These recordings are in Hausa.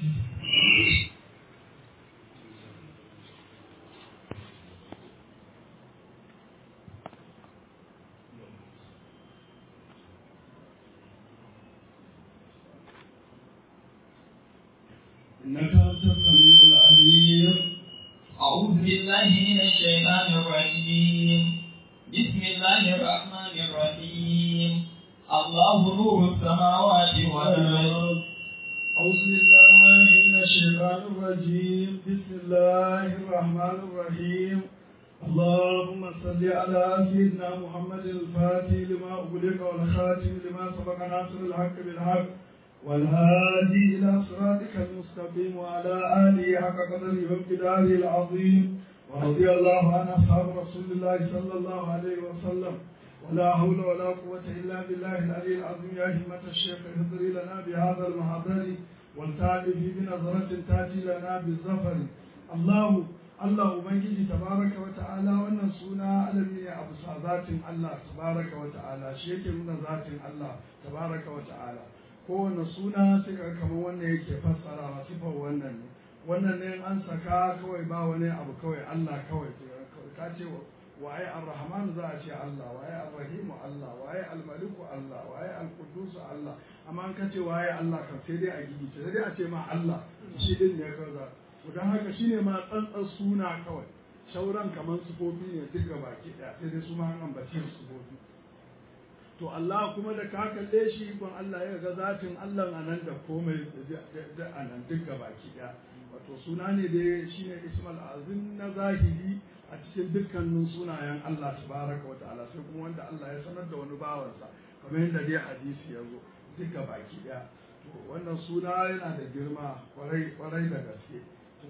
إنك أنت السميع العليم أعوذ بالله من الشيطان الرجيم بسم الله الرحمن الرحيم الله نور السماوات والأرض أعوذ بالله من الشيطان الرجيم بسم الله الرحمن الرحيم اللهم صل على سيدنا محمد الفاتح لما أغلق والخاتم لما سبق ناصر الحق بالحق والهادي إلى صراطك المستقيم وعلى آله حق قدره وامتداره العظيم ورضي الله عن أصحاب رسول الله صلى الله عليه وسلم ولا حول ولا قوة إلا بالله العلي العظيم يا همة الشيخ اهضري لنا بهذا المحضر والتعرف بنظرة تأتي لنا بالظفر الله Allah Ubangiji tabaraka wa ta'ala wannan suna alami ne a bisa zatin Allah tabaraka wa ta'ala shi yake nuna zatin Allah tabaraka wa ta'ala kowane suna sai ka kamar wannan yake fassara sifar wannan ne wannan ne an saka kawai ba wani abu kawai Allah kawai ka ce waye ar-rahman za a ce Allah waye ar-rahim Allah waye al-maliku Allah waye al-qudus Allah amma an ka ce waye Allah kan sai dai a gidi sai dai a ce ma Allah shi din ne kaza don haka shine ma tsantsar suna kawai shauran kamar sufofi ne duk gaba ki daya sai dai su ma an ambace sufofi to Allah kuma da ka kalle shi ikon Allah ya ga zatin Allah a nan da komai da a nan duk gaba ki daya wato suna ne da shine ismal azim na zahiri a cikin dukkanin sunayen Allah tabaraka wata'ala sai kuma wanda Allah ya sanar da wani bawansa kamar yadda dai hadisi ya zo duk gaba ki daya to wannan suna yana da girma kwarai kwarai da gaske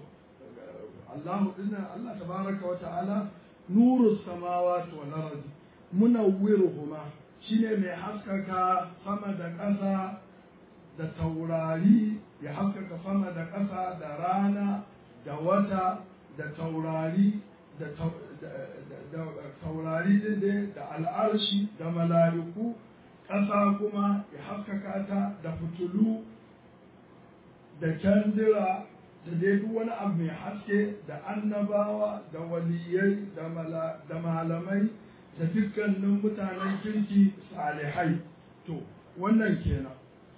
Allah dinnan Allah tabaraka wa ta'ala nuru samawati wal ardi munawwiruhuma shine mai haskaka sama da ƙasa da taurari ya haskaka sama da ƙasa da rana da wata da taurari da taurari din da al'arshi da mala'iku ƙasa kuma ya haskaka ta da fitulu da kyandira da dai duk wani abu mai haske da annabawa da waliyai da malamai da dukkanin mutanen kirki salihai to wannan kenan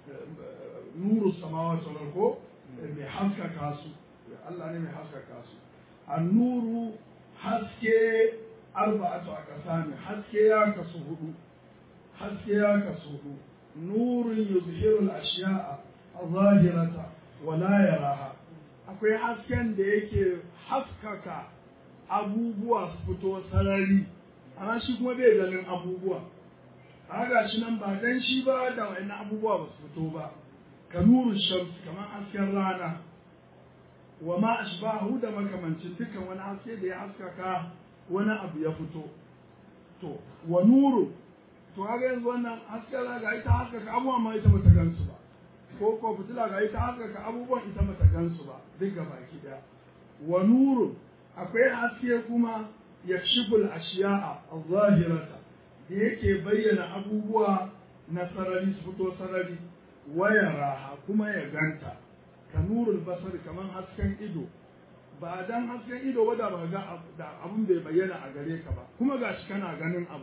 nuru samawa ko mai haskaka su Allah ne mai haskaka su annuru haske arba'atu a ƙasa ne haske ya kasu hudu haske ya kasu hudu nurun yuzhirul ashiya'a a wala yaraha akwai hasken da yake haskaka abubuwa su fito sarari amma shi kuma bai ganin abubuwa haka shi nan ba dan shi ba da wani abubuwa ba su fito ba ka nuru shamsi kamar hasken rana wa ma ashbahu da makamancin dukkan wani haske da ya haskaka wani abu ya fito to wa nuru to haka yanzu wannan hasken rana ga ita haskaka abubuwa ma ita bata gansu ba ko ko fitila ga ita haskaka abubuwan ita bata gansu ba duk ga baki daya wa nurun akwai haske kuma yakshiful ashiya'a az-zahirata da yake bayyana abubuwa na sarari su fito sarari waya raha kuma ya ganta ka nurul basar kamar hasken ido ba dan hasken ido ba da ba ga da abun bai bayyana a gare ka ba kuma gashi kana ganin abu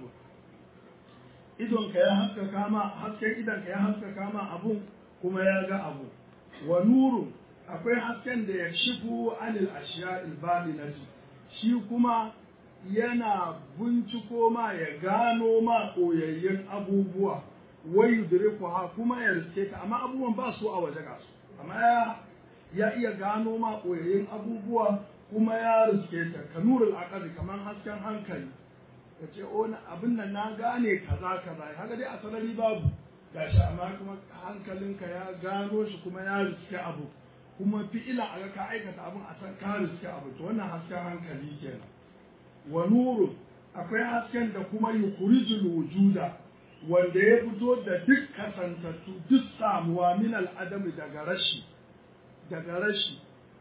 idon ka ya haskaka ma hasken idon ka ya haskaka ma abun kuma ya ga abu wa nuru akwai hasken da ya shifu anil ashiya ilbatinati shi kuma yana binciko ma ya gano ma koyayyen abubuwa wai yudriku ha kuma ya riske ta amma abubuwan ba su a waje ga su amma ya ya iya gano ma koyayyen abubuwa kuma ya riske ta ka nurul aqali kaman hasken hankali ya ce o abin nan na gane kaza kaza haka dai a sarari babu gashi amma kuma hankalinka ya gano shi kuma ya riske abu kuma fi'ila a ga ka aikata abin a san ka riske abu to wannan hasken hankali kenan wa nuru akwai hasken da kuma yukhrijul wujuda wanda ya fito da duk kasantattu duk samuwa min al'adami daga rashi daga rashi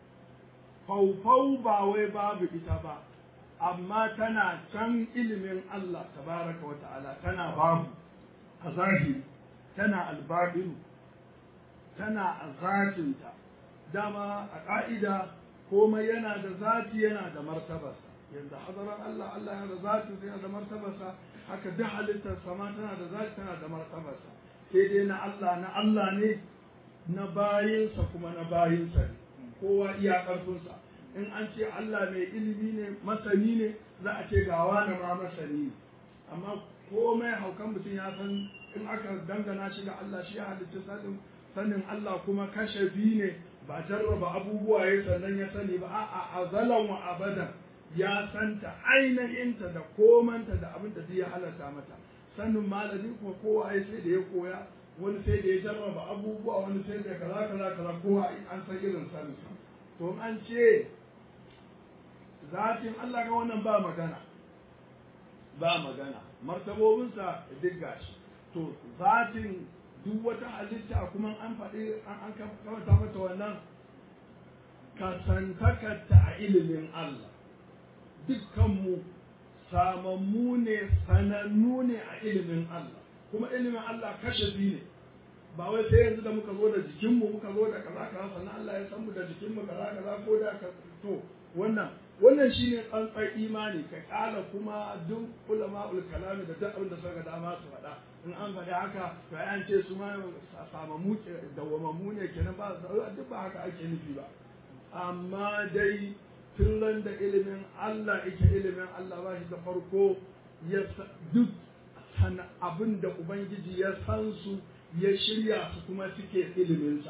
faufau ba wai babu ita ba amma tana can ilimin Allah tabaraka wa ta'ala tana babu a zahiri tana albaɗinu tana a zatinta dama a ƙa'ida komai yana da zati yana da martabarsa yanda hadarar Allah Allah yana da zati yana da martabarsa haka duk halittar sama tana da zati tana da martabarsa sai dai na Allah na Allah ne na bayinsa kuma na bayinsa ne kowa iya ƙarfinsa in an ce Allah mai ilimi ne masani ne za a ce gawa na ma masani ne amma komai haukan mutum ya san in aka dangana shi ga Allah shi ya halitta sanin sanin Allah kuma kashafi ne ba jarraba abubuwa ya sannan ya sani ba a'a azalan wa abadan ya santa ainihinta da komanta da abin da ya halarta mata sanin malami kuma kowa ya sai da ya koya wani sai da ya jarraba abubuwa wani sai da kaza kaza kaza kowa an san irin sanin to an ce zatin Allah ga wannan ba magana ba magana martabobinsa duk gashi to zatin duk wata halitta kuma an faɗi an kawata mata wannan kasantakarta a ilimin Allah dukkanmu samammu ne sanannu ne a ilimin Allah kuma ilimin Allah kashafi ne ba wai sai yanzu da muka zo da jikinmu muka zo da kaza kaza sannan Allah ya san mu da jikinmu kaza kaza ko da ka to wannan wannan shine tsantsar imani ka kala kuma duk ulama ul kalami da duk abin da suka dama su faɗa in an faɗi haka to an ce su ma samamu dawwamammu ne kenan ba duk ba haka ake nufi ba amma dai tun ran da ilimin Allah yake ilimin Allah ba shi da farko ya duk san abin da ubangiji ya san su ya shirya su kuma suke iliminsa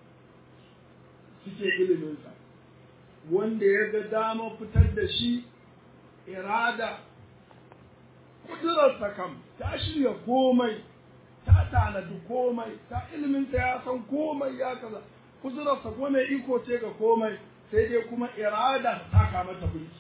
suke iliminsa wanda ya ga dama fitar da shi irada kudurarsa kam ta shirya komai ta tanadi komai ta iliminta ya san komai ya kaza kudurarsa kuma mai iko ce ga komai sai dai kuma irada ta taka mata birki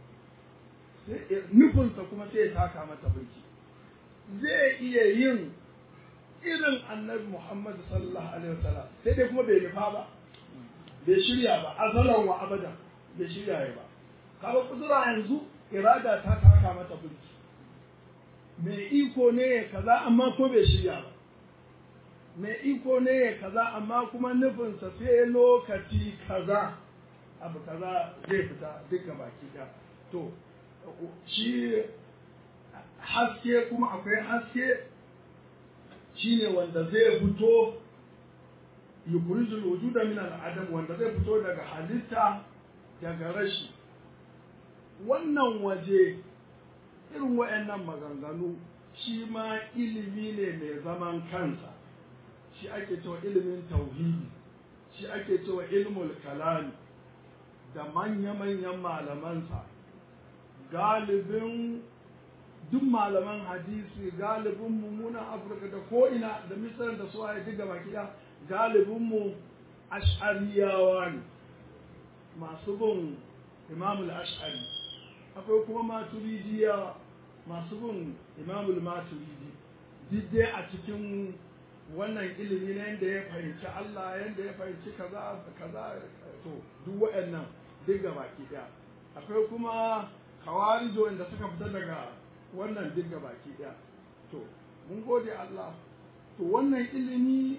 nufinsa kuma sai ya taka mata birki zai iya yin irin annabi Muhammad sallallahu alaihi wasallam sai dai kuma bai nufa ba bai shirya ba azalan wa abadan bai shirya ya ba kaga kudura yanzu irada ta taka mata burki mai iko ne ya kaza amma ko bai shirya ba mai iko ne ya kaza amma kuma nufinsa sai lokaci kaza abu kaza zai fita duka baki ɗaya to shi haske kuma akwai haske shine wanda zai fito yukhrijul wujuda min al-adam wanda zai fito daga halitta daga rashi wannan waje irin wayannan maganganu shi ma ilimi ne mai zaman kansa shi ake cewa ilimin tauhidi shi ake cewa ilmul kalami da manya-manyan malamansa galibin duk malaman hadisi galibin mummunan afirka da ko'ina da misar da su a yi gaba kiya galibinmu ash'ariyawa ne masu bin imamul ash'ari akwai kuma maturidiyawa masu bin imamul maturidi duk dai a cikin wannan ilimi na yadda ya fahimci Allah yadda ya fahimci kaza kaza to duk waɗannan duk gaba ɗaya akwai kuma kawarijo inda suka fita daga wannan duk baki ɗaya to mun gode Allah to wannan ilimi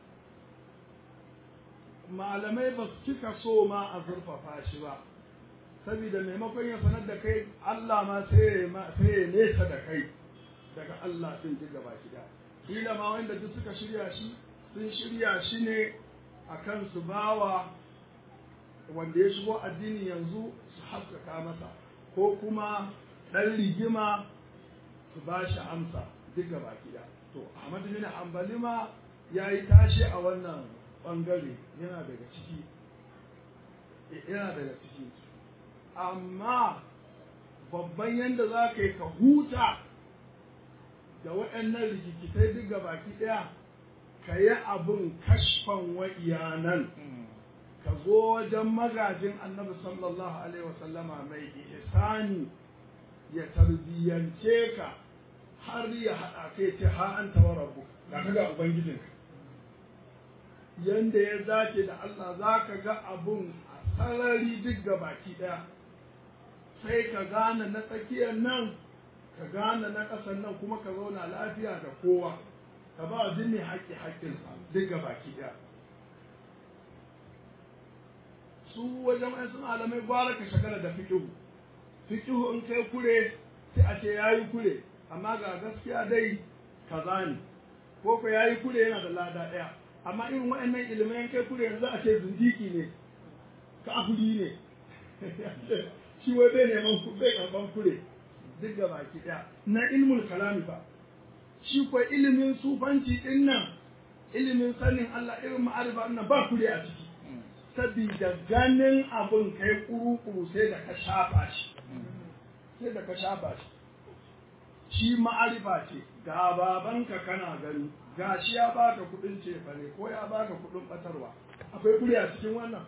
malamai ba su cika so ma a zurfafa shi ba saboda maimakon ya sanar da kai Allah ma sai ya nesa da kai daga Allah ɗin duk baki ɗaya kila ma wanda duk suka shirya shi sun shirya shi ne akan su bawa wanda ya shigo addini yanzu su haskaka masa ko kuma ɗan rigima su ba shi amsa duk da baki da to Ahmad bin Hanbali ma ya yi tashi a wannan ɓangare yana daga ciki yana daga ciki amma babban yadda za ka yi ka huta da waɗannan rikikitai duk da baki ɗaya ka yi abin kashfan wa iyanan ka zo wajen magajin annabi sallallahu alaihi wasallama mai ihsani ya tarbiyyance ka har ya haɗa kai ce ha an tawa rabu ga ka ga ubangijin yanda ya zace da Allah za ka ga abun a sarari duk ga baki ɗaya sai ka gane na tsakiyar nan ka gane na ƙasar nan kuma ka zauna lafiya da kowa ka ba jini haƙƙi haƙƙinsa duk ga baki ɗaya su wajen wasu malamai gwara ka shagala da fikihu fikihu in kai kure sai a ce yayi kure amma ga gaskiya dai kaza ne ko ko yayi kure yana da lada ɗaya amma irin waɗannan ilimai kai kure yanzu a ce zindiki ne kafiri ne shi wai bai neman bai karban kure duk ga baki ɗaya na ilmul kalami ba shi ko ilimin sufanci din nan ilimin sanin Allah irin ma'arifa nan ba kure a ciki sabida ganin abun kai kuru-kuru sai da ka shafa shi sai da ka shafa shi shi ma'arifa ce ga babanka kana gani ga shi ya baka kudin cefane ko ya baka kudin batarwa akwai kure a cikin wannan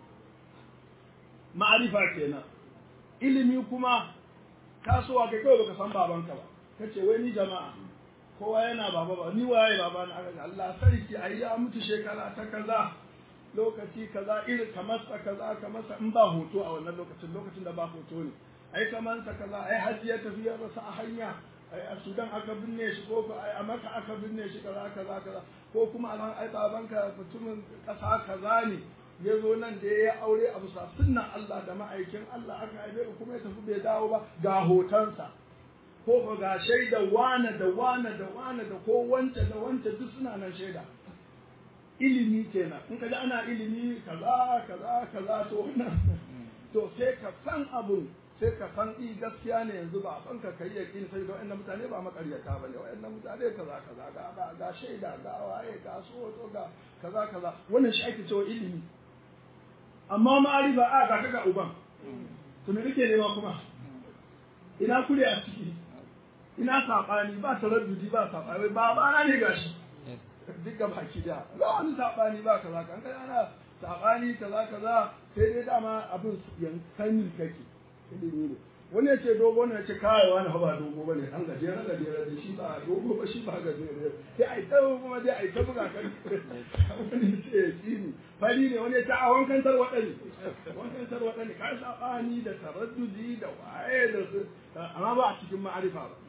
ma'arifa kenan ilimi kuma tasowa kai kawai baka san babanka ba kace wai ni jama'a kowa yana baba ba ni waye baba na aka Allah sarki ai ya mutu shekara ta kaza lokaci kaza irin kamar sa kaza kamar sa in ba hoto a wannan lokacin lokacin da ba hoto ne ai kamar sa kaza ai hajji ya tafi ya rasa a hanya ai a Sudan aka binne shi ko ko ai a Makka aka binne shi kaza kaza kaza ko kuma alhan ai babanka mutumin kasa kaza ne ya zo nan da ya aure a bisa sunnan Allah da ma'aikin Allah aka haife kuma ya tafi bai dawo ba ga hotonsa ko ko ga shaida wane da wane da wane da ko wance da wance duk suna nan shaida ilimi kenan in kaji ana ilimi kaza kaza kaza to wannan to sai ka san abun sai ka san i gaskiya ne yanzu ba san ka kai yakin sai da wannan mutane ba makaryata bane wannan mutane kaza kaza ga ga, ga shaida ga waye ga so to ga kaza kaza wannan shi ake cewa ilimi amma ma'arifa a ga kaga uban to me kake nema kuma ina kure a ciki ina saɓani ba taraddudi ba saɓani ba ba na ne gashi duka baki da ba wani saɓani ba kaza kan kai ana saɓani kaza kaza sai dai dama abin yankanin kake ilimi ne wani ya ce dogo ne ya ce kawai wani ba dogo ba ne an gajeren gajeren da shi ba dogo ba shi ba gajeren sai a yi ta kuma dai a yi ta buga kan wani ya ce ya tsini fari ne wani ya ce a wankan tarwaɗa ne wankan tarwaɗa ne kai saɓani da taraddudi da waye da su amma ba a cikin ma'arifa ba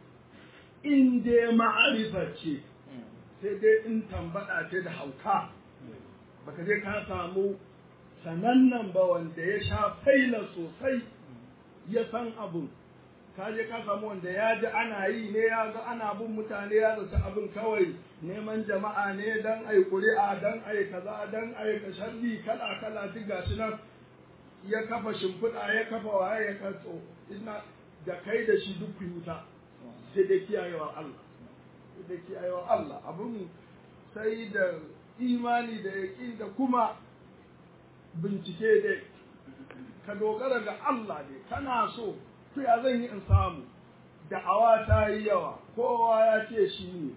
in dai ma'arifa ce sai dai in tambaɗa ce da hauka baka je ka samu sanannan ba wanda ya sha faila sosai ya san abun ka je ka samu wanda ya ji ana yi ne ya ga ana bin mutane ya zata abin kawai neman jama'a ne dan ai kuri'a dan ai kaza dan ai ka sharri kala kala duk gashi nan ya kafa shimfiɗa ya kafa waye ya katso ina da kai da shi duk wuta sai da kiyayewar Allah sai da kiyayewar Allah abun sai da imani da yaƙin da kuma bincike dai ka dogara ga Allah ne kana so to ya zan yi in samu da'awa ta yi yawa kowa ya ce shi ne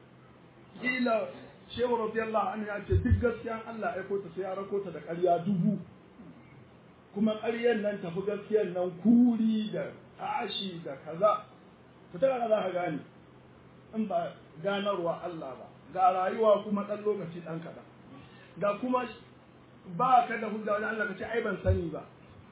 kila shehu radiyallahu anhu ya ce duk gaskiyan Allah ya kota sai ya rako ta da ƙarya dubu kuma ƙaryan nan tafi gaskiyan nan kuri da tashi da kaza to ta za ka gane in ba ganarwa Allah ba ga rayuwa kuma ɗan lokaci ɗan kaɗan ga kuma ba ka da hujja wajen Allah ka ce ai ban sani ba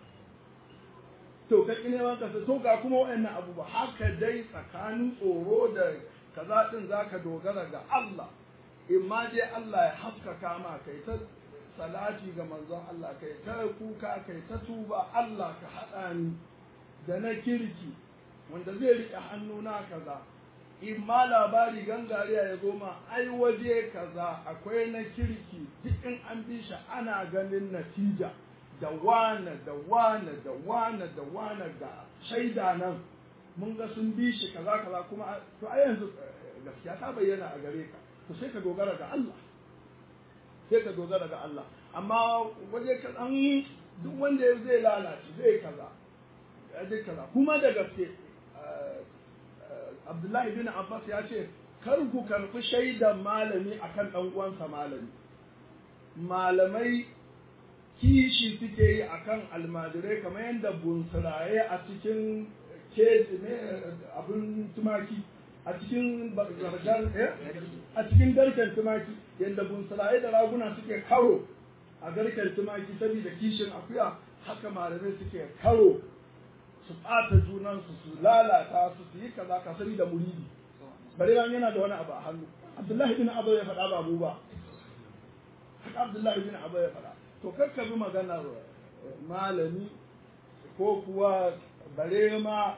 to ka ƙi neman ka to ga kuma waɗannan abubuwa haka dai tsakanin tsoro da kaza ɗin za ka dogara ga Allah in ma dai Allah ya haskaka ma kai ta salati ga manzon Allah kai ta kuka kai ta tuba Allah ka haɗa ni da na kirki wanda zai riƙe hannuna kaza in ma labari gangariya ya zo ma ai waje kaza akwai na kirki duk in an bi shi ana ganin natija da wane da wane da wane da wane ga shaida nan mun ga sun bi shi kaza kaza kuma to a yanzu gaskiya ta bayyana a gare ka to sai ka dogara ga Allah sai ka dogara ga Allah amma waje ka dan duk wanda zai lalace zai kaza zai kaza kuma da gaske Abdullahi bin Abbas ya ce kar ku karɓi shaidan malami akan ɗan uwansa malami malamai kishi suke yi akan almajirai kamar yadda bunsuraye a cikin abin tumaki a cikin a cikin garken tumaki yadda bunsuraye da raguna suke karo a garken tumaki saboda kishin akuya haka malamai suke karo su ɓata junansu su lalata su su yi kaza ka sani da muridi bare ran yana da wani abu a hannu abdullahi bin abu ya faɗa ba mu ba haka abdullahi bin abu ya faɗa to kakka bi maganar malami ko kuwa bare ma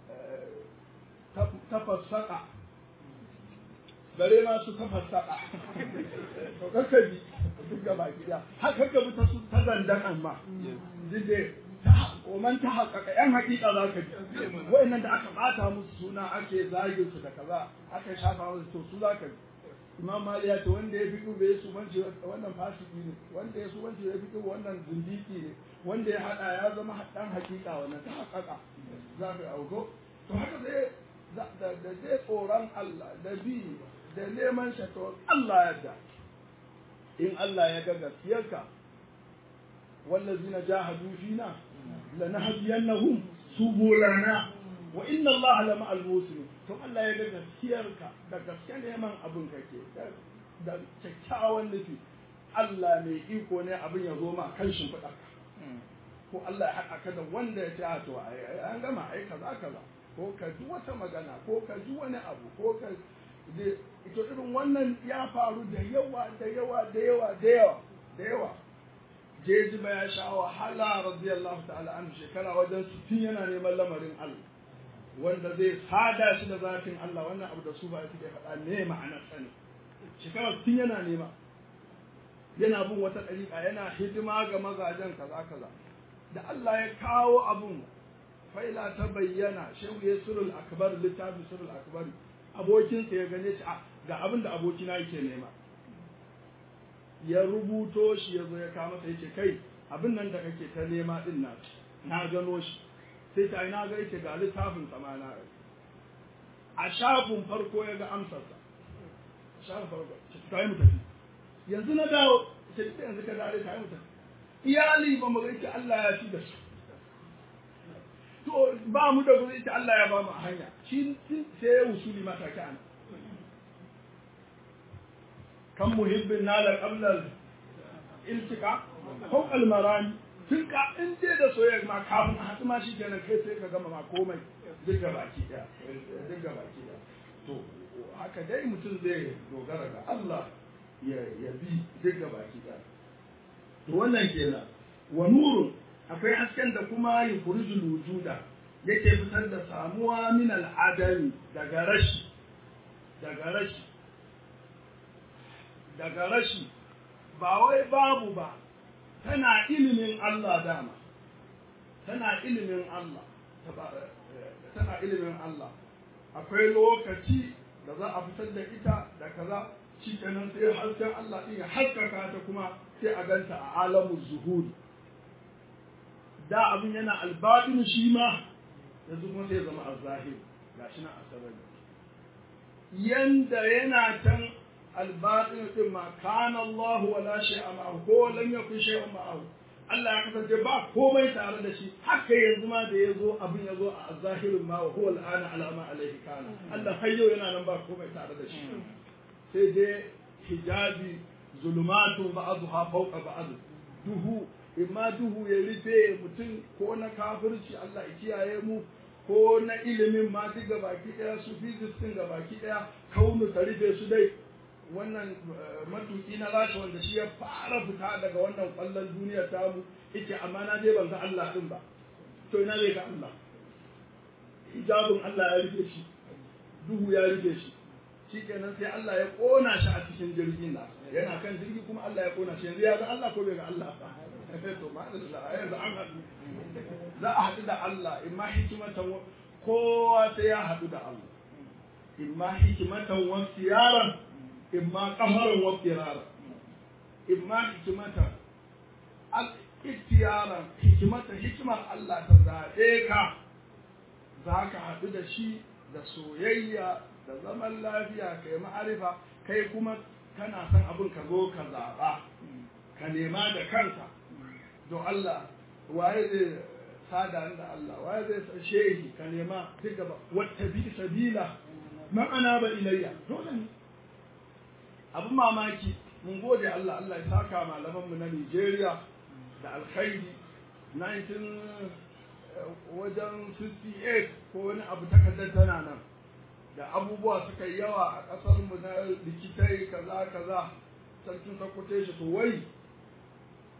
tafassaka bare ma su tafassaka to kakka bi duk gaba gida har kakka bi ta su ta zandan ma dide man ta haƙaƙa yan haƙiƙa za ka ji wa'annan da aka ɓata musu suna ake zagin su da kaza aka shafa musu to su za ka ji imam mali ya ce wanda ya fiƙo bai su banci wannan fasiki ne wanda ya su banci ya fiƙo wannan zindiki ne wanda ya haɗa ya zama ɗan haƙiƙa wannan ta haƙaƙa za ka auko to haka zai da zai tsoron Allah da bi da neman shato Allah yadda in Allah ya ga gaskiyarka wallazina jahadu fina lanahdiyannahum subulana wa inna Allah la ma'al muslimin to Allah ya ga gaskiyarka da gaske neman abin kake da kyakkyawan nufi Allah mai iko ne abin ya zo ma kan shimfiɗa ko Allah ya haɗa ka da wanda ya ce a to an gama ai kaza kaza ko ka ji wata magana ko ka ji wani abu ko ka ito irin wannan ya faru da yawa da yawa da yawa da yawa da yawa jeji ba ya sha wahala radiyallahu ta'ala an shekara wajen sittin yana neman lamarin Allah wanda zai sada shi da zafin Allah wannan abu da su ba suke faɗa ne ma'anar sani shekara sittin yana nema yana bin wata ɗariƙa yana hidima ga mazajen kaza kaza da Allah ya kawo abun faila ta bayyana shehu ya surul akbar littafi surul akbar abokinsa ya gane shi ga abin da abokina yake nema ya rubuto shi ya zo ya kawo masa yace kai abin nan da kake ta nema din na na gano shi sai ta na ga yake ga littafin sama na a shafin farko ya ga amsarsa shafin farko ta yi mu tafi yanzu na dawo sai ta yanzu ka dare ta yi mu tafi iyali ba mu ga Allah ya ci da su to ba mu da gurin Allah ya ba mu hanya shi sai ya usuli mata kana kan muhibbin nala qablal iltika ko almarani tun ka in dai da soyayya ma kafin a haɗu ma shi kenan kai sai ka gama ma komai duk ga baki ɗaya duk ga baki ɗaya to haka dai mutum zai dogara ga Allah ya ya bi duk ga baki ɗaya to wannan kenan wa nurun akwai hasken da kuma yukhrijul wujuda yake fitar da samuwa min al'adami daga rashi daga rashi daga rashi ba wai babu ba tana ilimin Allah dama tana ilimin Allah tana ilimin Allah akwai lokaci da za a fitar da ita da kaza shi kenan sai hasken Allah din ya haskaka ta kuma sai a ganta a alamun zuhuri da abin yana albatin shi ma yanzu kuma sai zama azzahir gashi na asabar yanda yana can albatin din ma kana Allah wala shay'a ma'ahu ko lam yakun shay'un ma'ahu Allah ya kasance ba komai tare da shi haka yanzu ma da yazo abin yazo a zahirin ma wa huwa al'ana ala ma alaihi kana Allah har yau yana nan ba komai tare da shi sai dai hijabi zulumatu ba'dha fawqa ba'd duhu imma duhu ya rufe mutum ko na kafirci Allah ya kiyaye mu ko na ilimin ma duk gabaki daya su physics din gabaki daya kaunu ta rufe su dai wannan matuki na rashi wanda shi ya fara fita daga wannan kwallon duniya tamu yake amma na je ban ga Allah din ba to ina zai ga Allah hijabin Allah ya rufe shi duhu ya rufe shi shikenan sai Allah ya kona shi a cikin jirgin nan yana kan jirgi kuma Allah ya kona shi yanzu ya ga Allah ko bai ga Allah ba to ma'ana yanzu an haɗu za a haɗu da Allah imma hikimatan kowa sai ya haɗu da Allah imma hikimatan wa siyaran imma qamaran wa firaran imma hikimatan al iktiyaran hikimatan hikimar Allah ta zaɓe ka za ka haɗu da shi da soyayya da zaman lafiya kai ma'arifa kai kuma kana son abin ka zo ka zaɓa ka nema da kanka don Allah waye zai sada da Allah waye zai san shehi ka nema duk gaba wata bi sabila ma'ana ba ilayya dole ne abin mamaki mun gode Allah Allah ya saka malaman mu na Nigeria da alkhairi 19 wajen 68 ko wani abu takardar tana nan da abubuwa suka yi yawa a ƙasar mu na likitai kaza kaza sarkin sakkwato shi to wai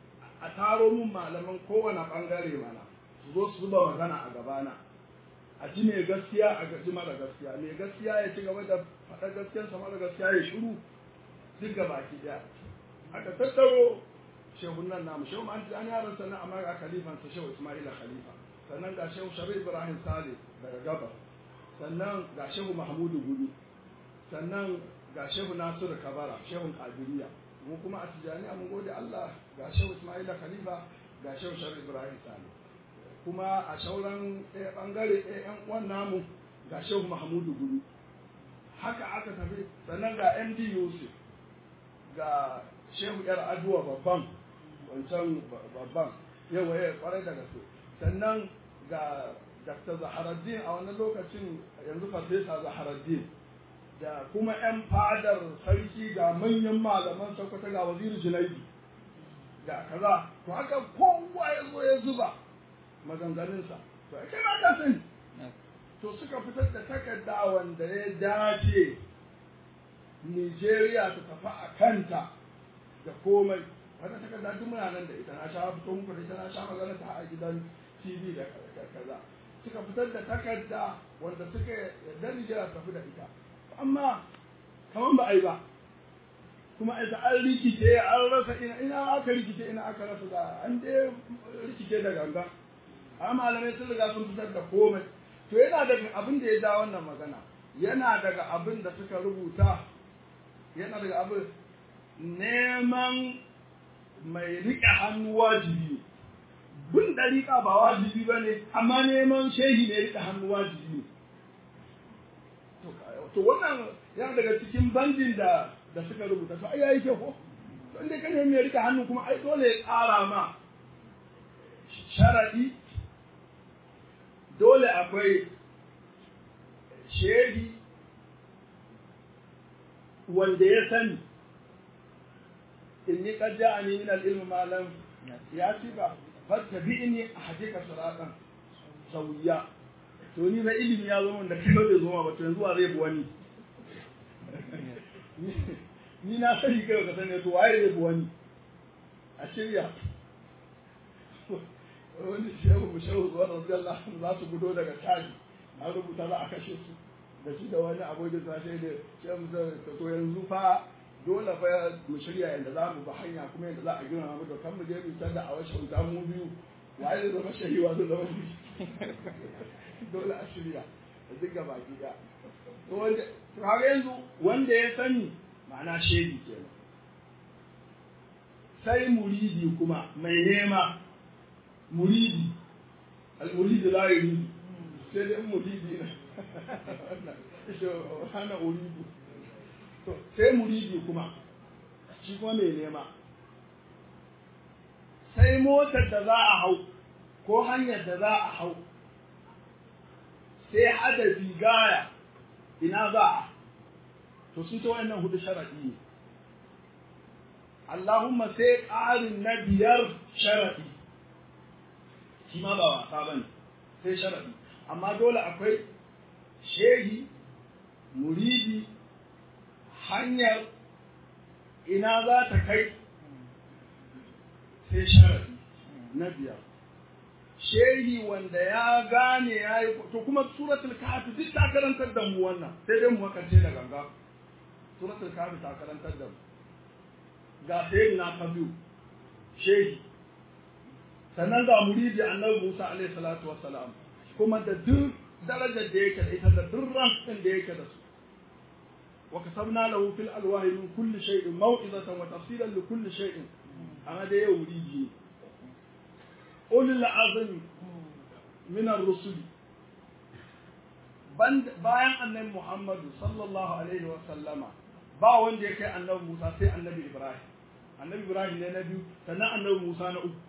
a taro mun malaman kowane bangare mana su zo su zuba magana a gabana a ji mai gaskiya a gaji mara gaskiya mai gaskiya ya ci gaba da faɗa gaskiyarsa mara gaskiya ya shiru duk ga baki ɗaya aka tattaro shehun nan namu shehu an an yaran sannan amma ga khalifansa shehu ismaila khalifa sannan ga shehu shabi ibrahim sale daga gabas sannan ga shehu mahmudu gudu sannan ga shehu nasiru kabara shehu kadiriya mu kuma a tijaniya mun gode allah ga shehu ismaila khalifa ga shehu shabi ibrahim sale kuma a sauran ɗaya ɓangare ɗaya ‘yan uwan namu ga shehu mahmudu gudu haka aka tafi sannan ga md yusuf ga shehu yar aduwa babban wancan babban yawa ya kwarai da gaske sannan ga dr zaharaddin a wannan lokacin yanzu farfesa zaharaddin da kuma 'yan fadar sarki ga manyan malaman sokoto ga waziri junaidu ga kaza to haka kowa ya zo ya zuba maganganunsa to kai ma ka sani to suka fitar da takarda wanda ya dace Nigeria ta tafi a kanta da komai wata takarda duk muna nan da ita na sha fito muku da ita na sha magana ta a gidan TV da kaza suka fitar da takarda wanda suka yarda Nigeria ta tafi da ita amma kaman ba a yi ba kuma ita an rikice an rasa ina ina aka rikice ina aka rasa da an dai rikice da ganga amma malamai sun riga sun fitar da komai to yana daga abin da ya ja wannan magana yana daga abin da suka rubuta yana daga abin neman mai riƙe hannu wajibi bin ɗariƙa ba wajibi ba ne amma neman shehi mai riƙe hannu wajibi ne to wannan yana daga cikin bandin da da suka rubuta to ai yayi kyau ko don dai kan mai riƙe hannu kuma ai dole ya ƙara ma sharaɗi dole akwai shehi wanda ya sani inni qad ja'ani min al-ilm ma lam yati ba fattabi'ni ahdika siratan sawiya to ni ba ilimi ya zo min da kai bai zo ma ba to yanzu wa zai bi wani ni na sani kai ka sani to waye zai bi wani a shirya wani shehu shehu zuwa radiyallahu anhu za su gudo daga taji an rubuta za a kashe su da shi da wani abokin sa sai da shehu to yanzu fa dole fa mu shirya yadda za mu ba hanya kuma yadda za a gina mu da kan mu je mu tada a washe wuta mu biyu waye zai zama shehi wa zai zama mu dole a shirya da duk gaba gida to wanda to har yanzu wanda ya sani ma'ana shehi kenan sai muridi kuma mai nema muridi al-muridi la yuridu sai dai muridi na hana uridu to sai muridi kuma shi kuma mai nema sai motar da za a hau ko hanyar da za a hau sai hadafi gaya ina za a to sun ta wayannan hudu sharaɗi ne Allahumma sai ƙarin na biyar sharaɗi shi ma ba wasa ba ne sai sharaɗi amma dole akwai shehi muridi hanyar ina za ta kai sai sharaɗi na biyar shehi wanda ya gane ya yi to kuma suratul kahfi duk ta karantar da mu wannan sai dai mu makance da ganga suratul kahfi ta karantar da mu ga sayyidina kabiru shehi sannan ga muridi annabi Musa alaihi salatu wassalam kuma da duk darajar da yake da ita da duk rankin da yake da su wa kasabna lahu fil alwahi min kulli shay'in maw'izatan wa tafsilan li kulli shay'in amma da yau muridi ulul azmi min ar-rusul bayan annabi Muhammadu sallallahu alaihi wa sallama ba wanda ya kai annabi Musa sai annabi Ibrahim annabi Ibrahim ne na biyu sannan annabi Musa na uku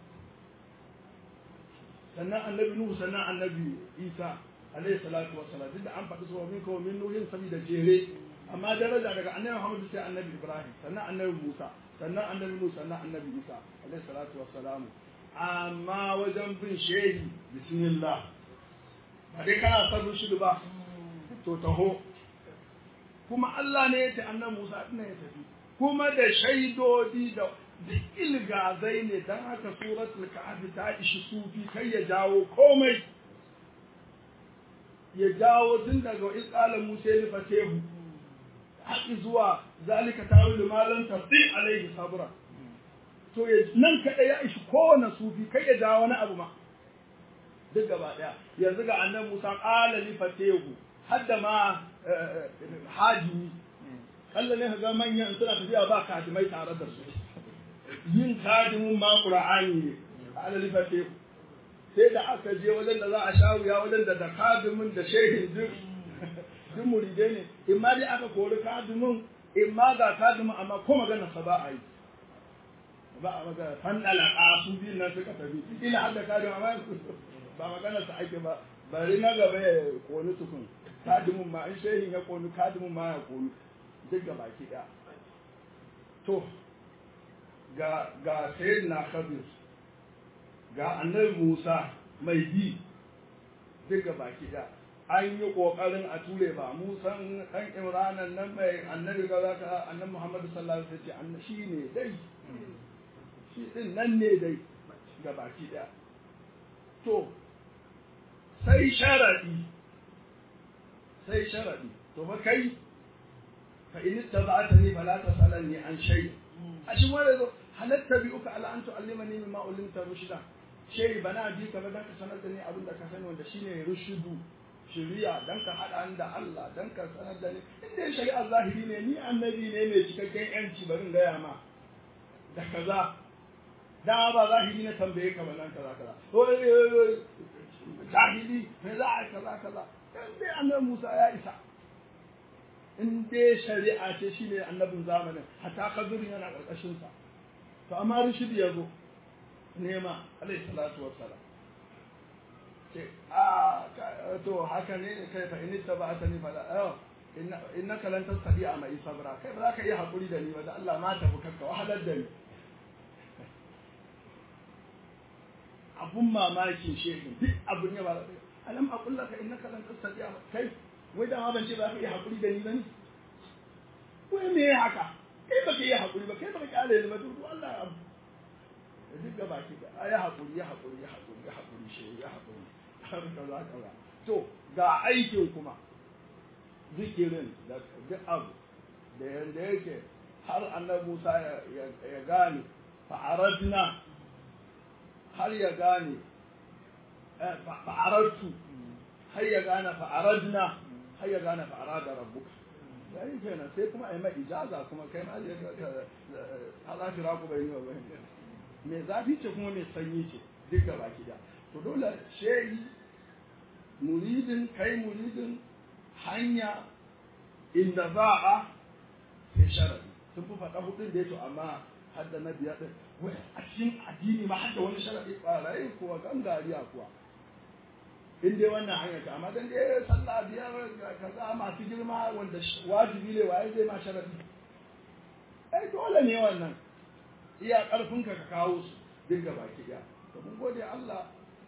sannan annabi Nuhu sannan annabi Isa alaihi salatu wassalam duk da an faɗi su min kawo min nuhin saboda jere amma daraja daga annabi Muhammad sai annabi Ibrahim sannan annabi Musa sannan annabi Nuhu sannan annabi Isa alaihi salatu wassalam amma wajen bin shehi bismillah ba dai kana son rushidu ba to taho kuma Allah ne ya ce annabi Musa din ya tafi kuma da shaidodi da duk ilgazai ne don haka suratul kahfi ta ishi sufi kai ya jawo komai ya jawo tun daga isƙala musa ya nufa tehu haƙi zuwa zalika tawilu malan tasdi alaihi sabra to nan kaɗai ya ishi kowane sufi kai ya jawo wani abu ma duk gaba ɗaya yanzu ga annan musa ƙala li fatehu hadda ma hajimi kalla ne ga manyan suna tafiya ba kadimai tare da su yin kadimin ma qur'ani ne ƙala li fatehu sai da aka je wajen da za a sha wuya wajen da da kadimin da shehin duk duk muridai ne in ma dai aka kori kadimin in ma ga kadimin amma ko magana sa ba a yi ba a magana fandala a su biyun nan suka tafi ila har da kadimin amma ba magana sa ake ba bari na gaba ya koni tukun kadimin ma in shehin ya koni kadimin ma ya koni duk ga baki ɗaya to ga ga sayyidina khabir ga annabi Musa mai bi duka baki da an yi kokarin a ture ba Musan dan Imranan nan mai annabi ga zaka annabi Muhammad sallallahu alaihi wasallam shi ne dai shi din nan ne dai ga baki da to sai sharadi sai sharadi to fa kai fa in tabbatani fala tasalani an shay a shi wanda zo halatta bi uka ala an tu'allimani mimma ulimta rushda shehi bana bi ka ba dan ka sanar da ni abin da ka sani wanda shine rushudu shari'a dan ka hada ni da Allah dan ka sanar da ni inda shari'a zahiri ne ni annabi ne mai cikakken yanci barin gaya ma da kaza da ba zahiri ne tambaye ka ba nan kaza kaza zahiri me za a kaza kaza dan dai annabi Musa ya isa in dai shari'a ce shine annabin zamanin hatta kabirin yana karkashin sa to amma rushidi ya zo nema alayhi salatu wassalam ce a to haka ne kai fa in tabbatani fa la innaka lan tastati'a ma sabra kai ba za ka iya hakuri da ni ba da Allah ma tafi kanka wahalar da ni abun mamakin shehin duk abun ya ba alam aqul laka innaka lan tastati'a kai wai da ma ban ce ba ka iya hakuri da ni ba ne wai me haka kai ba ka iya hakuri ba kai ba ka kyale ni ba duk Allah ya abu da duk gaba ki da ya haƙuri ya haƙuri ya haƙuri ya haƙuri shi ya haƙuri har kaza kaza to ga aikin kuma zikirin da duk abu da yanda yake har annabi Musa ya gane fa'aradna har ya gane fa'aradtu har ya gane fa'aradna har ya gane fa'arada rabbuka yayin kenan sai kuma ai mai ijaza kuma kai ma ya Allah shi raku bai yi wa bai mai zafi ce kuma mai sanyi ce duk gaba da to dole shehi muridin kai muridin hanya inda za a sai sharadi sun fi faɗa hudun da ya to amma har da na biya ɗin wai a cikin addini ma har da wani sharadi ɓarayi kuwa gangariya kuwa in dai wannan hanya ta amma dan dai sallah biyar kaza masu girma wanda wajibi ne waye zai ma sharadi ai dole ne wannan iya ƙarfinka ka kawo su duk gaba ki ɗaya to mun gode Allah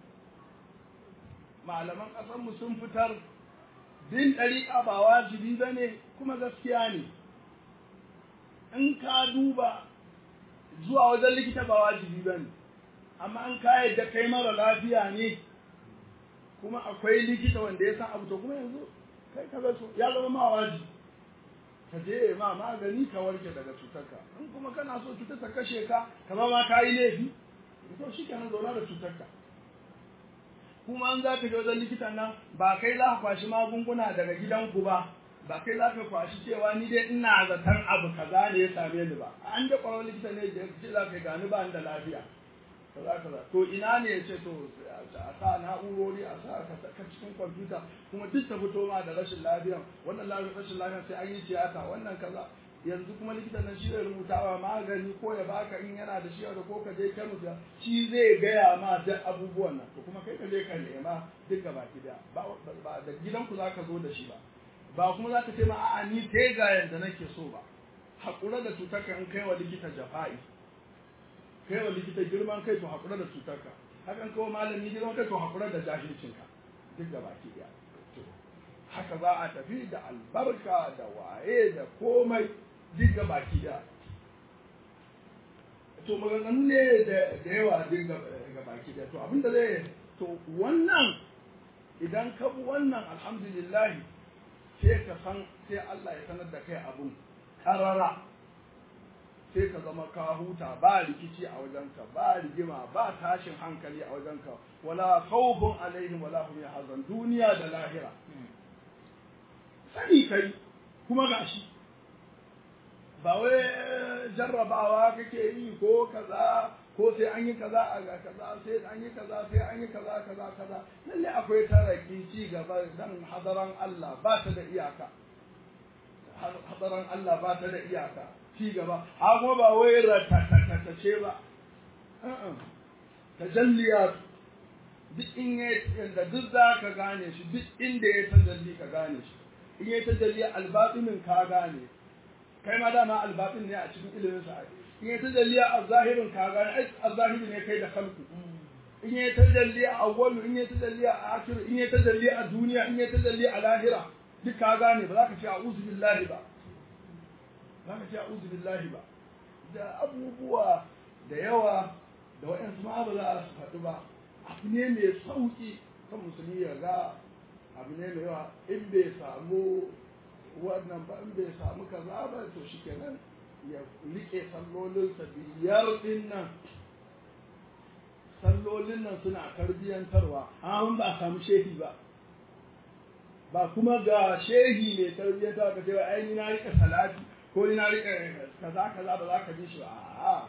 malaman ƙasarmu sun fitar bin ɗariƙa ba wajibi ba ne kuma gaskiya ne in ka duba zuwa wajen likita ba wajibi ba ne amma an ka yadda kai mara lafiya ne kuma akwai likita wanda ya san abu to kuma yanzu kai ka so ya zama ma wajibi ka je ma magani ka warke daga cutarka in kuma kana so cutar ta kashe ka ka ma ka yi laifi to shi kenan zauna da cutarka kuma an za ka je wajen likitan nan ba kai za ka kwashi magunguna daga gidanku ba ba kai za ka kwashi cewa ni dai ina zaton abu kaza ne ya same ni ba an da kwaron likita ne da ce za ka gani ba da lafiya kaza kaza to ina ne ya ce to a sa na'urori a sa ka cikin kwamfuta kuma duk ta fito ma da rashin lafiyan wannan rashin lafiyan sai an yi tiyata wannan kaza yanzu kuma likitan nan shi zai rubuta wa magani ko ya baka in yana da shi da ko ka je kemis shi zai gaya ma duk abubuwan nan to kuma kai ka je ka nema duk gaba ki da ba da gidanku za ka zo da shi ba ba kuma za ka ce ma a'a ni kai ga yanda nake so ba haƙura da cutarka in kai wa likita jafa'i kai wa likita girman kai to haƙura da cutarka hakan kawo malami girman kai to haƙura da jahilcinka duk gaba ki da haka za a tafi da albarka da waye da komai duk ga baki da to maganganu ne da yawa duk ga baki da to abinda zai to wannan idan ka bi wannan alhamdulillah sai ka san sai Allah ya sanar da kai abun karara sai ka zama ka huta ba rikici a wajenka ba rigima ba tashin hankali a wajenka wala khawfun alaihim wala hum yahzan duniya da lahira sani kai kuma gashi ba wai jarrabawa kake yi ko kaza ko sai an yi kaza a ga kaza sai an yi kaza sai an yi kaza kaza kaza lalle akwai taraki ci gaba dan hadaran Allah ba ta da iyaka hadaran Allah ba ta da iyaka ci gaba a kuma ba wai ratatatace ba tajalliyat duk in ya yanda duk za ka gane shi duk inda ya tajalli ka gane shi in ya tajalli albatinin ka gane kai ma dama albatin ne a cikin ilimin sa in ya tajalli a zahirin ka gane ai a zahiri ne kai da kalku in ya tajalli a awwalu in ya tajalli a akhiru in ya tajalli a duniya in ya tajalli a lahira duk ka gane ba za ka ce a'udhu billahi ba za ka ce a'udhu billahi ba da abubuwa da yawa da waɗansu ma ba za su faɗi ba abu ne mai sauƙi kan musulmi ya ga abu ne mai yawa in bai samu wannan ba in bai samu kaza ba to shi kenan ya rike sallolinsa biyar din nan sallolin nan suna tarbiyyantarwa an ba a samu shehi ba ba kuma ga shehi mai tarbiyyantarwa ka ce wa ai ni na rika salati ko ni na rika kaza kaza ba za ka ji shi ba a'a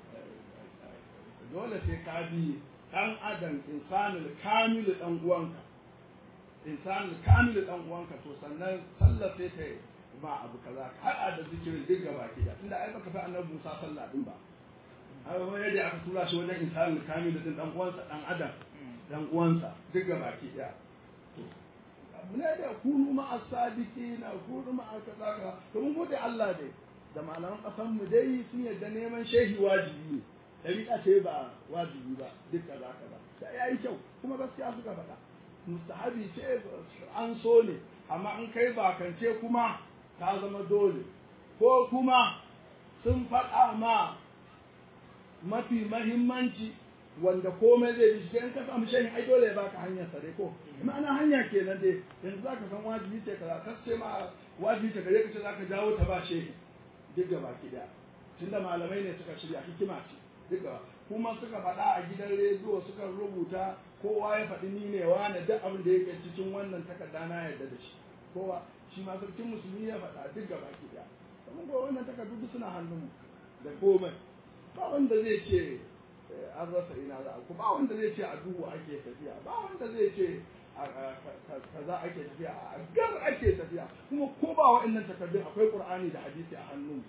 dole sai ka bi dan adam insanul kamil dan uwanka insanul kamil dan uwanka to sannan sallah sai ta ba abu kaza har da zikirin duk gaba ki da tunda ai baka fi annabi Musa sallah din ba ai wani yadda aka tura shi wajen insanul kamil din dan uwansa dan adam dan uwansa duk gaba ki da to abu ne da kunu ma as-sadiqina kunu ma kaza kaza to mun gode Allah dai da malaman kasan mu dai sun yarda neman shehi wajibi ne ɗariƙa ce ba wajibi ba duk kaza kaza sai ya yi kyau kuma gaskiya suka faɗa mustahabi ce an so ne amma in kai bakance kuma ta zama dole ko kuma sun faɗa ma mafi mahimmanci wanda komai zai bi shi in ka samu shayin ai dole ya baka hanyar sa dai ko ma'ana hanya kenan dai yanzu zaka san wajibi ce kaza ka ce ma wajibi ce gare ka ce zaka jawo ta ba shehi duk gaba ki daya tunda malamai ne suka shirya hikima ce duka kuma suka faɗa a gidan rediyo suka rubuta kowa ya faɗi ni ne wane duk abin da yake cikin wannan takarda na yarda da shi kowa shi ma sarkin musulmi ya faɗa duk gaba ki da kuma ko wannan takardu duk suna hannun da komai ba wanda zai ce an rasa ina za ku ba wanda zai ce a duhu ake tafiya ba wanda zai ce kaza ake tafiya a gar ake tafiya kuma ko ba wa'annan takardun akwai qur'ani da hadisi a hannun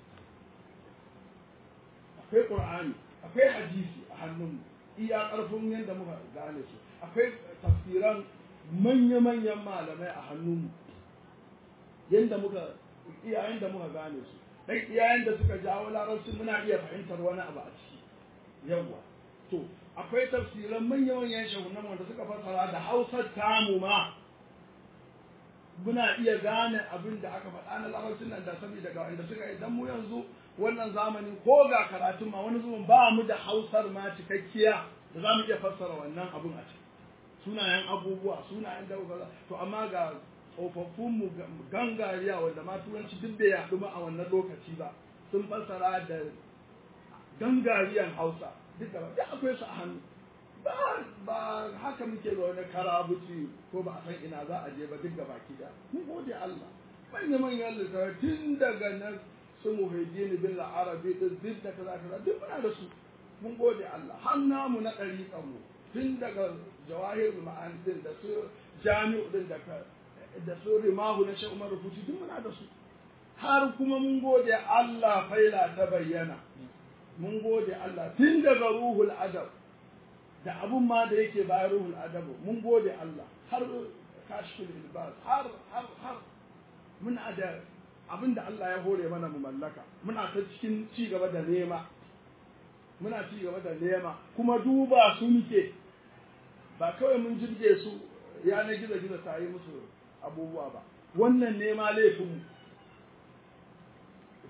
akwai qur'ani akwai hadisi a hannun iya ƙarfin yadda muka gane su akwai tafsiran manya-manyan malamai a hannunmu yadda muka iyayen da muka gane su dan iyayen da suka jawo larabci muna iya fahimtar wani abu a ciki yawa to akwai tafsiran manya-manyan shahunan wanda suka fassara da hausar tamu ma muna iya gane abin da aka faɗa na larabcin nan da saboda ga wanda suka idan mu yanzu wannan zamanin ko ga karatun ma wani zuwan ba mu da hausar ma cikakkiya da za mu iya fassara wannan abun a ciki sunayen abubuwa sunayen da to amma ga tsofaffin mu gangariya wanda ma turanci duk da yaɗu ma a wannan lokaci ba sun fassara da gangariyan hausa duk da duk akwai su a hannu ba ba haka muke da wani karabuci ko ba a san ina za a je ba duk da baki da mun gode Allah manya manyan littattafai tun daga nan su muhaddini bil arabi din duk da kaza kaza duk muna da su mun gode Allah har namu na ɗariƙan mu tun daga jawahirul ma'ani din da su jami'u din da da su rimahu na Sheikh Umar Rufuti duk muna da su har kuma mun gode Allah faila ta bayyana mun gode Allah tun daga ruhul adab da abun ma da yake bayan ruhul adab mun gode Allah har kashful ilbas har har har muna da abin da Allah ya hore mana mu mallaka muna ta cikin ci gaba da nema muna ci gaba da nema kuma duba su muke ba kawai mun jirge su yanar gizo gizo ta yi musu abubuwa ba wannan nema laifin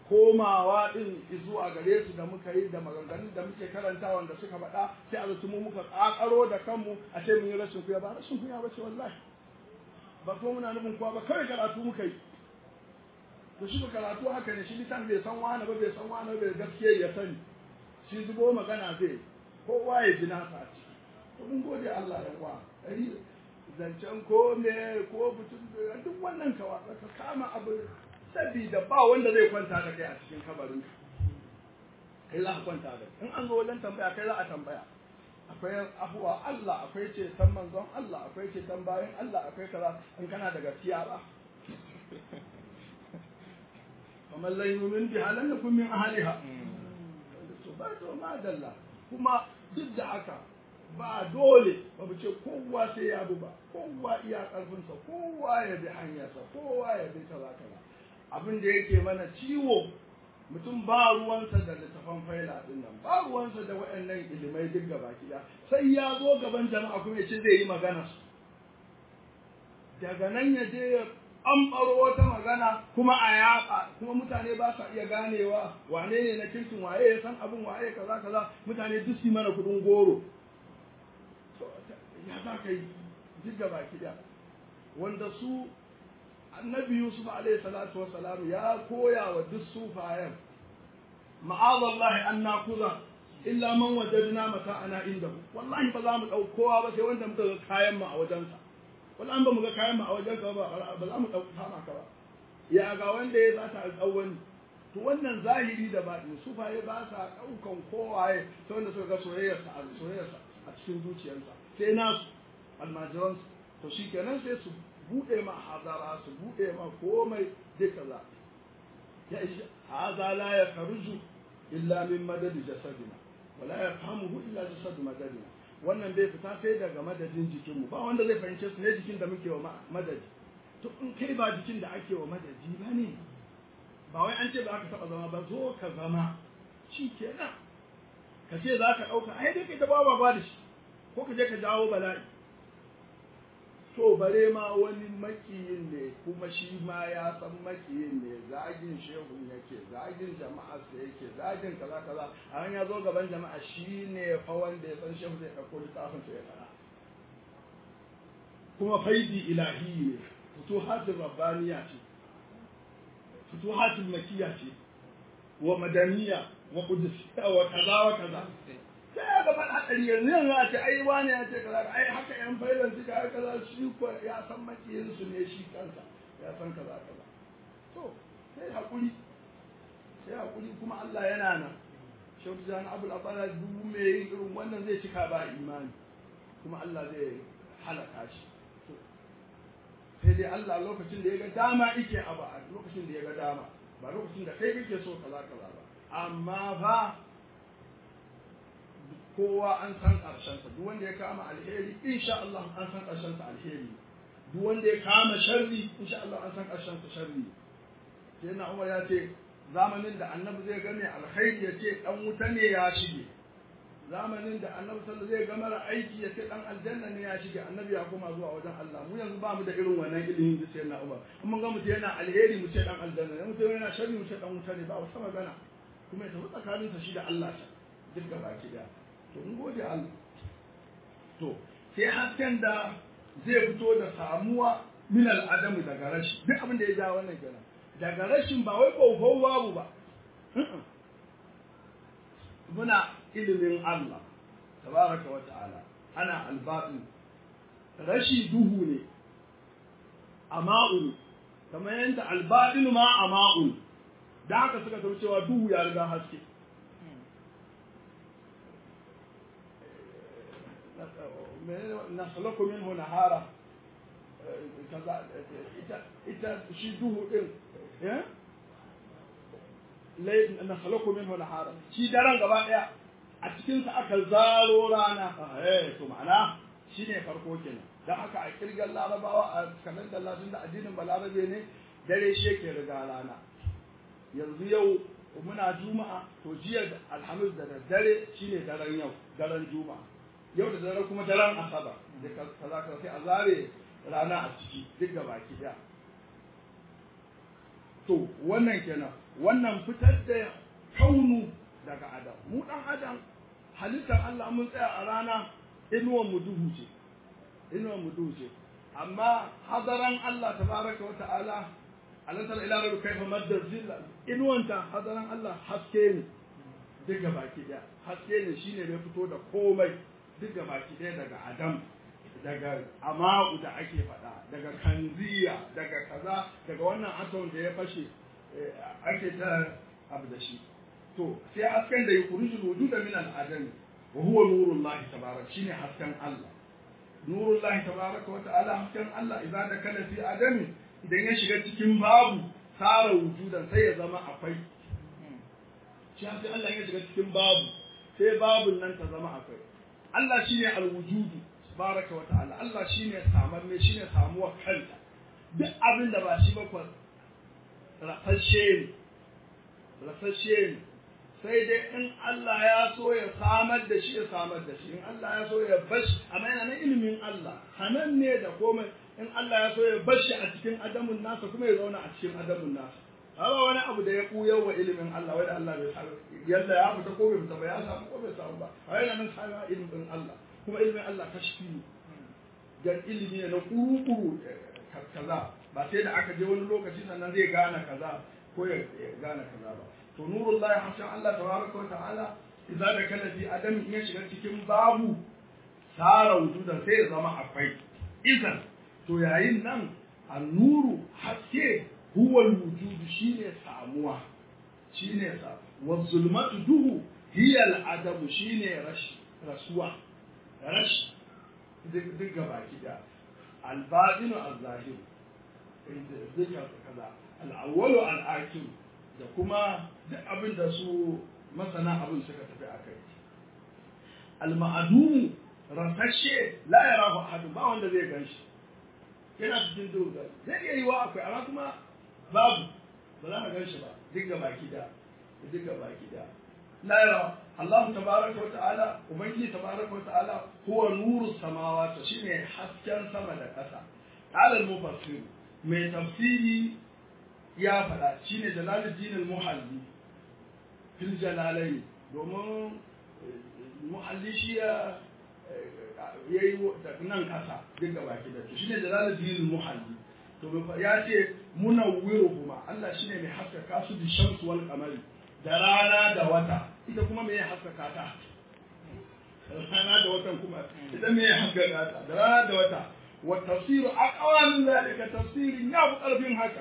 komawa din zuwa gare su da muka yi da maganganun da muke karanta wanda suka faɗa sai a zato mu muka ƙaƙaro da kanmu a ce mun yi rashin kuya ba rashin kuya ba ce wallahi ba ko muna nufin kuwa ba kawai karatu muka yi to shi ba karatu haka ne shi litan bai san wani ba bai san wani bai gaskiya ya sani shi zubo magana zai kowa ya ji nasa a ciki to mun gode Allah ya kwa zancen ko me ko mutum duk wannan kawa ka kama abu sabida ba wanda zai kwanta da kai a cikin kabarin kai za ka kwanta da in an zo wajen tambaya kai za a tambaya akwai abuwa Allah akwai ce san manzon Allah akwai ce san bayan Allah akwai kaza in kana da gaskiya ba kamar lai yumin bi halan yakun min ahliha to ba to ma dalla kuma duk da haka ba dole ba mu ce kowa sai ya bi ba kowa iya karfinsa kowa ya bi hanyarsa kowa ya bi kaza kaza abin da yake mana ciwo mutum ba ruwansa da littafan faila din nan ba ruwansa da waɗannan ilimai duk gaba ɗaya sai ya zo gaban jama'a kuma ya ce zai yi magana su daga nan ya je ya ɓamɓaro wata magana kuma a yaƙa kuma mutane ba sa iya ganewa wane ne na kirkin waye ya san abin waye kaza kaza mutane duk su mana kuɗin goro ya za ka yi duk gaba ɗaya wanda su annabi yusuf alaihi salatu wassalam ya koya wa duk sufayen ma'azallahi an nakuza illa man wajadna mata'ana indahu wallahi ba za mu dau kowa ba sai wanda muka ga kayan mu a wajensa wallahi ba mu ga kayan mu a wajenka ba ba za mu dau kama ka ba ya ga wanda ya zata alƙawani to wannan zahiri da baɗin sufaye ba sa ɗaukan kowaye sai wanda suka ga soyayyarsa a soyayyarsa a cikin zuciyarsa sai nasu almajiransu to shikenan sai su buɗe ma hazara su buɗe ma komai duka za ya ishi haza la ya karuju illa min madadi jasadina wala ya famuhu illa jasadu madadina wannan bai fita sai daga madadin jikinmu ba wanda zai fahimce su ne jikin da muke wa madadi to in kai ba jikin da ake wa madadi ba ne ba wai an ce ba ka taɓa zama ba zo ka zama shi kenan ka ce za ka ɗauka ai dai kai ta ba ba da shi ko ka je ka jawo bala'i to bare ma wani makiyin ne kuma shi ma ya san makiyin ne zagin shehun yake zagin jama'a sa yake zagin kaza kaza a ya zo gaban jama'a shi ne fa wanda ya san shehu zai ɗauko littafin sa ya fara kuma faidi ilahi ne futuhatul rabbaniya ce futuhatul makiyya ce wa madaniya wa qudusiyya wa kaza wa kaza sai ya gaba hadari yanzu yanzu a ce ai wani ya ce kaza ai haka yan failan suka yi kaza shi ko ya san makiyin su ne shi kansa ya san kaza kaza to sai hakuri sai hakuri kuma Allah yana nan shautu jan abul abala dubu mai yin irin wannan zai cika ba imani kuma Allah zai halaka shi sai dai Allah lokacin da ya ga dama ike abu a lokacin da ya ga dama ba lokacin da kai kake so kaza kaza ba amma ba kowa an san ƙarshensa duk wanda ya kama alheri insha Allah an san ƙarshensa alheri duk wanda ya kama sharri insha Allah an san ƙarshensa sharri sai na Umar ya ce zamanin da annabi zai ga mai alkhairi ya ce dan wuta ne ya shige zamanin da annabi sallallahu zai ga mara aiki ya ce dan aljanna ne ya shige annabi ya koma zuwa wajen Allah mu yanzu ba mu da irin wannan ilimin da sai na Umar in mun ga mutum yana alheri mu ce dan aljanna ne mutum yana sharri mu ce dan wuta ne ba wata magana kuma ya tafi tsakaninsa shi da Allah ta duk gaba ki daya to in gode Allah to sai hasken da zai fito da samuwa min al'adamu daga rashi duk abin da ya ja wannan kenan daga rashin ba wai kofar babu ba muna ilimin Allah tabaraka wa ta'ala ana albatin rashi duhu ne ama'un kamar yadda albatin ma ama'un da haka suka tafi cewa duhu ya riga haske nasalaku minhu nahara kaza ita ita shi duhu din eh lai nasalaku minhu nahara shi daren gaba daya a cikin sa aka zaro rana eh to ma'ana shine farko kenan dan haka a kirgan larabawa a kanan da Allah da addinin balarabe ne dare shi yake riga rana yanzu yau muna juma'a to jiya alhamis da dare shine daren yau daren juma'a yau da dare kuma daren asabar da kaza kaza sai a zare rana a ciki duk da baki daya to wannan kenan wannan fitar da kaunu daga adam mu dan adam halittar Allah mun tsaya a rana inuwan mu duhu ce inuwan mu duhu ce amma hadaran Allah tabaraka wa ta'ala alantar ila rabbi kaifa madda zilla inuwanta hadaran Allah haske ne duka baki daya haske ne shine da ya fito da komai duka baki daya daga adam daga ama'u da ake faɗa daga kanziya daga kaza daga wannan atom da ya fashe ake ta abu da shi to sai hasken da yukhrijul wujuda min al-adam wa huwa nurullahi tabarak shine hasken Allah nurullahi tabaraka wa ta'ala hasken Allah idan da kana fi adami idan ya shiga cikin babu tsara wujudan sai ya zama akwai shi hasken Allah ya shiga cikin babu sai babun nan ta zama akwai Allah shine al-wujudu tabaraka wa ta'ala Allah shine samamme shine samuwar kanta duk abin da ba shi ba kwa rafashe ne rafashe ne sai dai in Allah ya so ya samar da shi ya samar da shi in Allah ya so ya bashi amma yana na ilimin Allah hanan ne da komai in Allah ya so ya bashi a cikin adamun nasa kuma ya zauna a cikin adamun nasa ba wani abu da ya kuya wa ilimin Allah wai da Allah bai sa yalla ya fita ko bai fita ba ya samu ko bai samu ba a yana nan sa ilimin Allah kuma ilimin Allah kashfi ne dan ilimi ne na kuru-kuru kaza ba sai da aka je wani lokaci sannan zai gane kaza ko ya gane kaza ba to nurullahi hasan Allah tabaraka wa ta'ala idza da kana fi adam in ya shiga cikin babu sara wujudan sai ya zama akwai idan to yayin nan annuru haske huwa alwujud shine samuwa shine sa wa zulmatu duhu hiya al'adamu shine rashi rasuwa rashi duk gaba kida al-batinu al-zahir duka kaza al-awwalu al-akhir da kuma duk abin da su masana abin suka tafi a kai al-ma'adumu rasashe la yarahu ahadun ba wanda zai ganshi yana cikin duhu zai iya yiwa akwai amma kuma babu ba za ka ganshi ba duk ga baki da duk ga baki da la yara Allah tabaraka wa ta'ala ubangiji tabaraka wa ta'ala huwa nuru samawati shine hasken sama da ƙasa qala al-mufassir mai tafsiri ya faɗa shine jalaluddin al-muhalli fil jalalain domin muhalli shi ya yayi nan kasa duk gaba ki da shine jalaluddin al-muhalli to ya ce munawwiruhuma Allah shine mai haskaka su bi shamsu wal qamari da rana da wata ita kuma me ya haskaka ta rana da watan kuma ita me ya haskaka ta da rana da wata والتفسير أقوى من ذلك تفسير يابو قلب هكا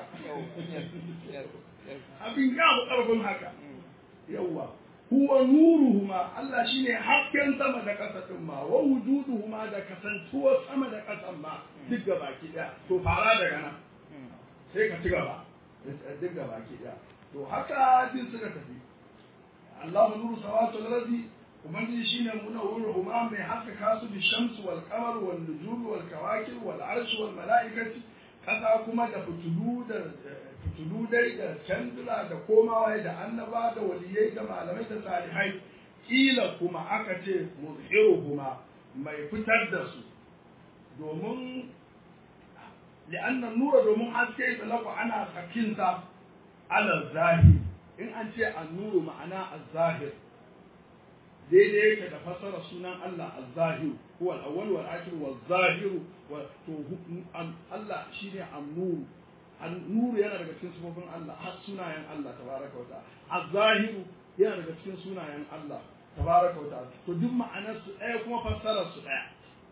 أبين يابو قلب هكا يوا هو نورهما الله شيني حقا سما دا كساتما ووجودهما دا كسنتوا سما دا كسما duk baki daya to fara daga nan sai ka ci gaba duk baki daya to haka din suka tafi Allahu nuru samawati wal ardi ubangiji shine munawwir huma mai haskaka su bi shamsu wal qamar wal nujum wal kawakib wal arsh wal malaikati kasa kuma da fitulu da fitulu dai da candula da komawa da annaba da waliyai da malamai da salihai kila kuma aka ce muzhiruhuma mai fitar da su domin li'annan nura domin haske talaku ana sakinsa ala zahir in an ce an-nuru ma'ana az-zahir daidai yake da fassara sunan Allah az-zahir huwa al-awwal wal akhir wal zahir wa to Allah shine an-nur an-nur yana daga cikin sifofin Allah har sunayen Allah tabaraka wa ta'ala az-zahir yana daga cikin sunayen Allah tabaraka wa ta'ala to duk ma'anar su ɗaya kuma fassarar su ɗaya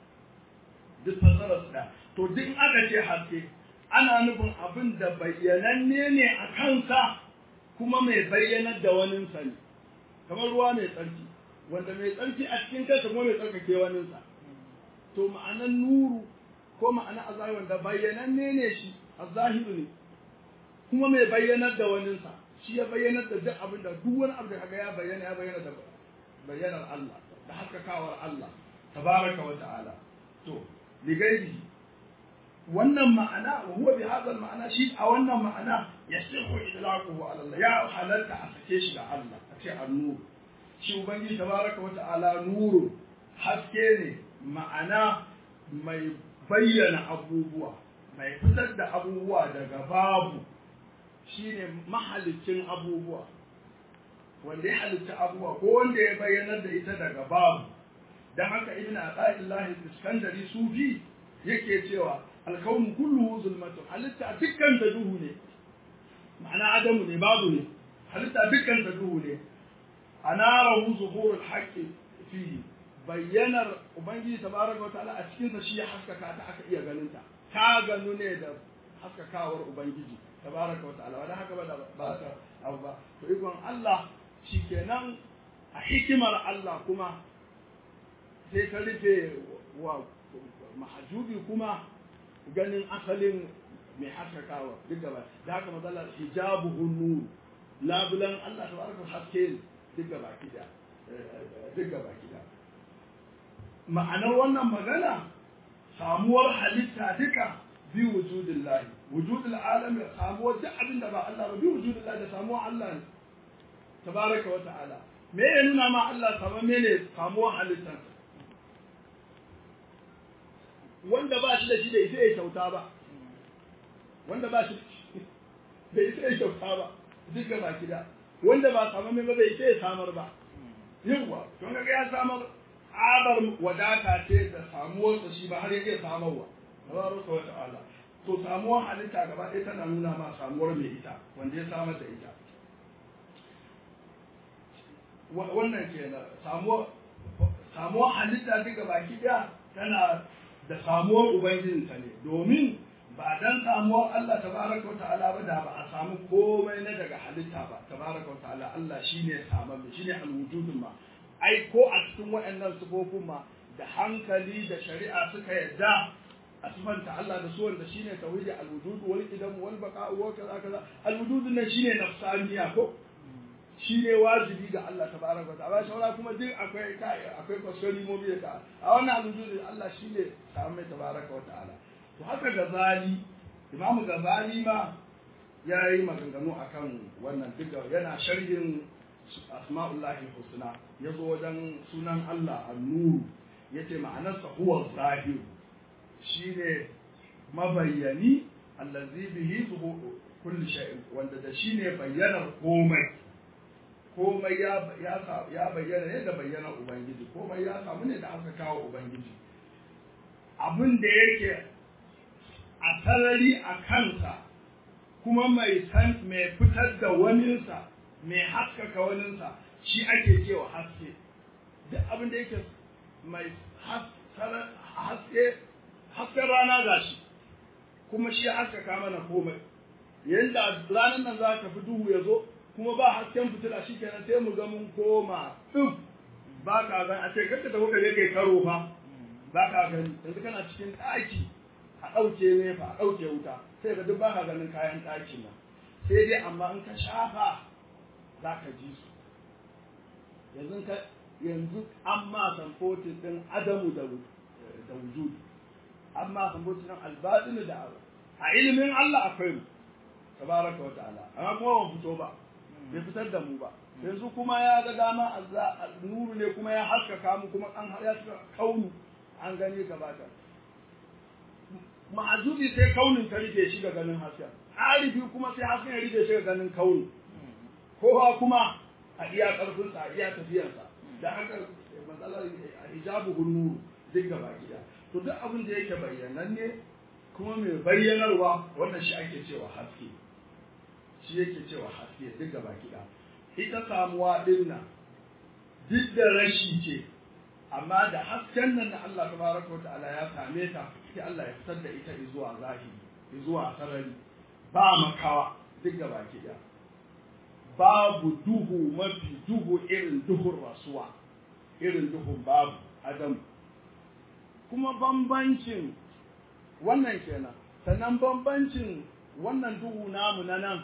duk fassarar su ɗaya to duk aka ce haske ana nufin abin da bayyananne ne a kansa kuma mai bayyanar da waninsa ne kamar ruwa mai tsarki wanda mai tsarki a cikin kansa kuma mai tsarkake waninsa to ma'anan nuru ko ma'ana azahiri wanda bayyananne ne shi azahiru ne kuma mai bayyanar da waninsa shi ya bayyanar da duk abin da duk wani abu da kaga ya bayyana ya bayyana da bayyanar Allah da haskakawar Allah tabaraka wa ta'ala to ligairi wannan ma'ana wa huwa bi hadha ma'ana shi a wannan ma'ana yasihu idlaquhu ala Allah ya halalta a sake shi ga Allah a ce an-nur shi ubangiji tabaraka wa ta'ala nuru haske ne ma'ana mai bayyana abubuwa mai fitar da abubuwa daga babu shine mahalicin abubuwa wanda ya halitta abubuwa ko wanda ya bayyanar da ita daga babu dan haka ibn Athaillah Iskandari Sufi yake cewa alkaunu kulluhu zulmatun halitta dukkan ta duhu ne ma'ana adamu ne babu ne halitta dukkan ta duhu ne anarahu zuhurul haqqi fihi bayyanar ubangiji tabaraka wa ta'ala a cikin sa shi ya haskaka ta aka iya ganin ta ta ganu ne da haskakawar ubangiji tabaraka wa ta'ala wanda haka ba da ba ta abu ba to ikon Allah shikenan a hikimar Allah kuma sai ta rufe wa mahajubi kuma ganin asalin mai haskakawa duk gaba da haka matsala hijabu nur labulan Allah tabaraka haske duk gaba kida duk gaba kida ma'anar wannan magana samuwar halitta duka bi wujudin lahi wujudin alami samuwar duk abin da ba Allah ba bi wujudin lahi da samuwar Allah ne tabaraka wa ta'ala me ya nuna ma Allah sama mene samuwar halittar wanda ba shi da shi da ita ya kyauta ba wanda ba shi da ita ya kyauta ba duk gaba gida wanda ba samu mai ba bai ita ya samar ba yawa don ga ya samar abar wadata ce da samuwarsa shi ba har ya iya samarwa tabaraka wa ta'ala to samuwar halitta gaba ɗaya tana nuna ma samuwar mai ita wanda ya samar da ita wannan kenan samuwar samuwar halitta duka baki ɗaya tana da samuwar ubangijinta ne domin ba dan samuwar Allah tabaraka wa ta'ala ba da ba a samu komai na daga halitta ba tabaraka wa ta'ala Allah shine samar da shine alwujudun ma ai ko a cikin waɗannan sifofin ma da hankali da shari'a suka yadda a sifanta Allah da su wanda shine tauhidi alwujud wal qidam wal baqa wa kaza kaza alwujud nan shine nafsaniya ko shine wajibi ga Allah tabaraka wa ta'ala shawara kuma duk akwai kai akwai kwasori mu bi ta a wannan alwujud Allah shine samu tabaraka wa ta'ala to haka gazali imamu gazali ma ya yi maganganu akan wannan duka yana sharhin asma'ullahi husna ya zo wajen sunan Allah annuru ya ce ma'anarsa huwa zahir shi ne mabayyani allazi bihi zuhu kulli shay'in wanda da shi ne bayyanar komai komai ya ya bayyana ne da bayyanar ubangiji komai ya samu ne da aka kawo ubangiji abin da yake a sarari a kansa kuma mai san mai fitar da waninsa mai haskaka waninsa shi ake cewa haske duk abin da yake mai haske hasken rana ga shi kuma shi haskaka mana komai yanda ranar nan za ka fi duhu ya zo kuma ba hasken fitila shi kenan sai mu ga mun koma ɗin ba ka gan a ce kakka tafi ka je kai karo fa ba ka gani yanzu kana cikin ɗaki a ɗauke nefa a ɗauke wuta sai ga duk ba ka ganin kayan ɗakin nan sai dai amma in ka shafa za ka ji su yanzu ka yanzu an ma samfotin ɗin adamu da da wujud an ma samfotin ɗin albaɗinu da abu a ilimin Allah akwai mu tabaraka wa ta'ala amma kuma ban fito ba bai fitar da mu ba yanzu kuma ya ga dama nuru ne kuma ya haskaka mu kuma an ya kaunu an gani gabata ma'azubi sai kaunin ta rike shi ga ganin hasken arifi kuma sai hasken ya rike shi ga ganin kauni kowa kuma a iya karfinsa a iya tafiyarsa da haka matsalar hijabu nuru duk gaba gida to duk abin da yake bayyananne kuma mai bayyanarwa wannan shi ake cewa haske shi yake cewa haske duk gaba gida ita samuwa din nan duk da rashi ce amma da hasken nan da Allah tabaraka wa ta'ala ya same ta sai Allah ya fitar da ita zuwa zahiri zuwa sarari ba makawa duk gaba gida babu duhu mafi duhu irin duhun rasuwa irin duhun babu adam kuma bambancin wannan kenan sannan bambancin wannan duhu namu na nan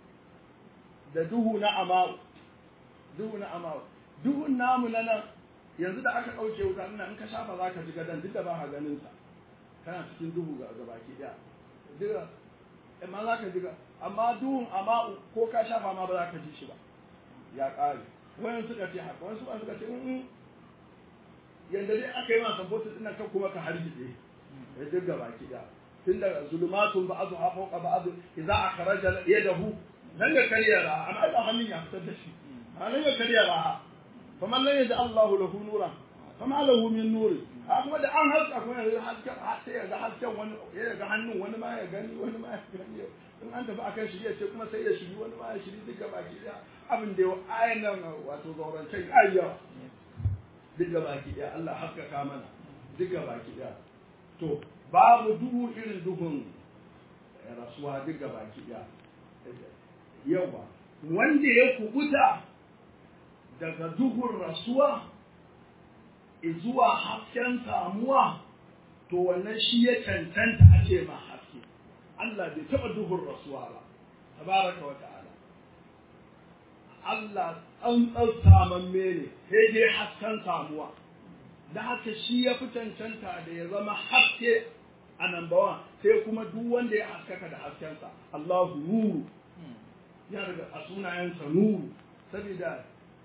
da duhu na amau duhu na amau duhun namu na nan yanzu da aka ɗauke wuta ina in ka shafa za ka ji gadon duk da ba ka ganin sa kana cikin duhu ga baki ɗaya duka amma za ka ji amma duhun amma ko ka shafa ma ba za ka ji shi ba ya ƙare wani suka ce haka wani suka ce in yanda dai aka yi ma sambotin ɗin kan kuma ka hargitse ya duk gaba ki ɗaya tun da zulumatun ba'adu ha fawqa ba'adu idza akhraja yadahu dan ga kariya raha amma da hannun ya fitar da shi hannun ya kariya raha faman lan yaj'al Allahu lahu nuran fama lahu min nur kuma da an haska kuma ya haska sai ya ga hasken wani ya ga hannun wani ma ya gani wani ma ya gani in an tafi akan shirya ce kuma sai ya shiri wani ma ya shiri duka baki daya abin da ayan nan wato zaurancen ayyawa duka baki daya Allah haskaka mana duka baki daya to babu duhu irin duhun rasuwa duka baki daya yawa wanda ya kubuta daga duhun rasuwa zuwa hasken samuwa to wannan shi ya cancanta a ce ma haske Allah bai taɓa duhun rasuwa ba tabaraka wa ta'ala Allah tsantsar samamme ne sai dai hasken samuwa da haka shi ya fi cancanta da ya zama haske a nan bawan sai kuma duk wanda ya haskaka da haskensa Allahu nuru ya daga a sunayensa nuru saboda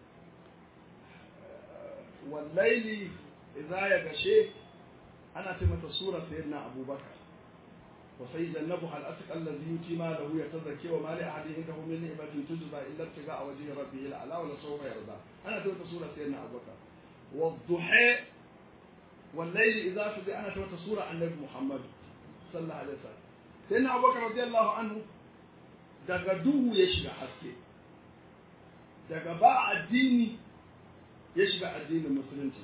wallaili idza ya gashe ana ce mata sura sayyidina abubakar wa sayyidannahu al-asqa allazi yuti ma lahu yatazakki wa ma li ahadin indahu min ni'matin tujza illa ibtiga wajhi rabbih al-ala wa la sawfa yarda ana ce mata sura sayyidina abubakar wa dhuha والليل إذا سجى أنا توت سورة النبي محمد صلى الله عليه وسلم سيدنا أبو بكر رضي الله عنه daga duhu ya shiga haske daga ba addini ya shiga addinin musulunci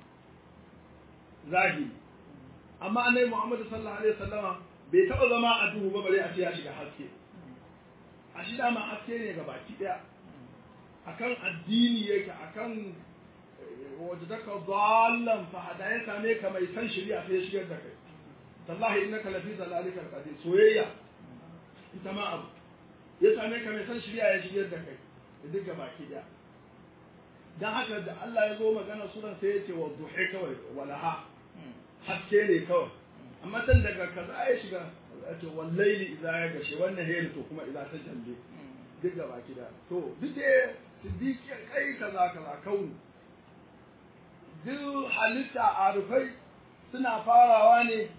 zahiri amma annabi Muhammad sallallahu alaihi wasallam bai taɓa zama a duhu ba bare a ce ya shiga haske a shi dama haske ne ga baki daya akan addini yake akan wajadaka dallan fa hada ya same ka mai san shari'a sai ya shigar da kai tallahi innaka lafi zalalika alqadir soyayya ita ma abu ya same ka mai san shari'a ya shigar da kai duk ga baki daya dan haka da Allah ya zo magana suran sai ya ce wa duhi kawai walaha haske ne kawai amma tan daga kaza ya shiga to wallahi idza ya gashe wannan hayri to kuma idza ta jalle duk ga baki daya to duk da siddiqi kai kaza kaza kauni duk halitta a rufai suna farawa ne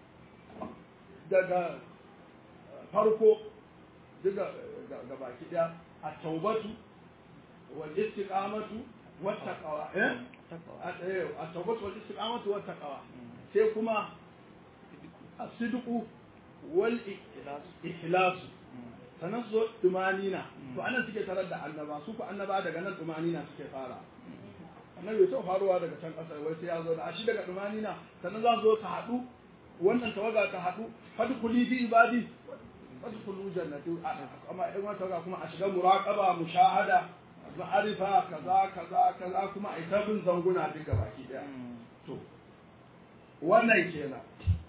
daga farko daga baki daya a taubatu wal istiqamatu wat taqwa eh a taubatu wal istiqamatu wat taqwa sai kuma as-sidqu wal ikhlas sanan zo tumanina to anan suke tarar da annaba su ku annaba daga nan tumanina suke fara annabi bai faruwa daga can ƙasar wai sai ya zo da a shi daga dumanina sannan za su zo ta haɗu wannan tawaga ta haɗu fadkhuli fi ibadi fadkhulu jannati amma in wata tawaga kuma a shiga muraqaba mushahada ma'arifa kaza kaza kaza kuma a ita bin zanguna duka baki daya to wannan kenan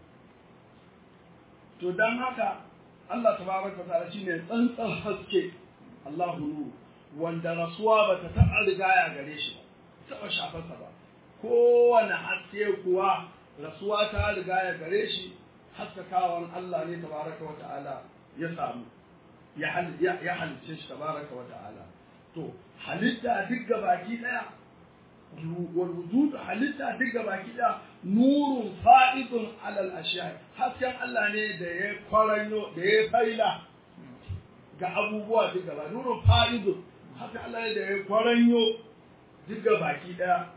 to dan haka Allah tabaraka wa ta'ala shine tsantsan haske Allahu nuru wanda rasuwa bata taɓa rigaya gare shi ba taɓa shafarsa ba kowane haske kuwa rasuwa ta riga ya gare shi haskakawan Allah ne tabaraka wa ta'ala ya samu ya halice shi tabaraka wa ta'ala to halitta duk baki daya wal wujud halitta duk baki daya nurun fa'idun alal ashiya hasken Allah ne da ya kwaranyo da ya faila ga abubuwa duk gaba nurun fa'idun hasken Allah ne da ya kwaranyo duk baki daya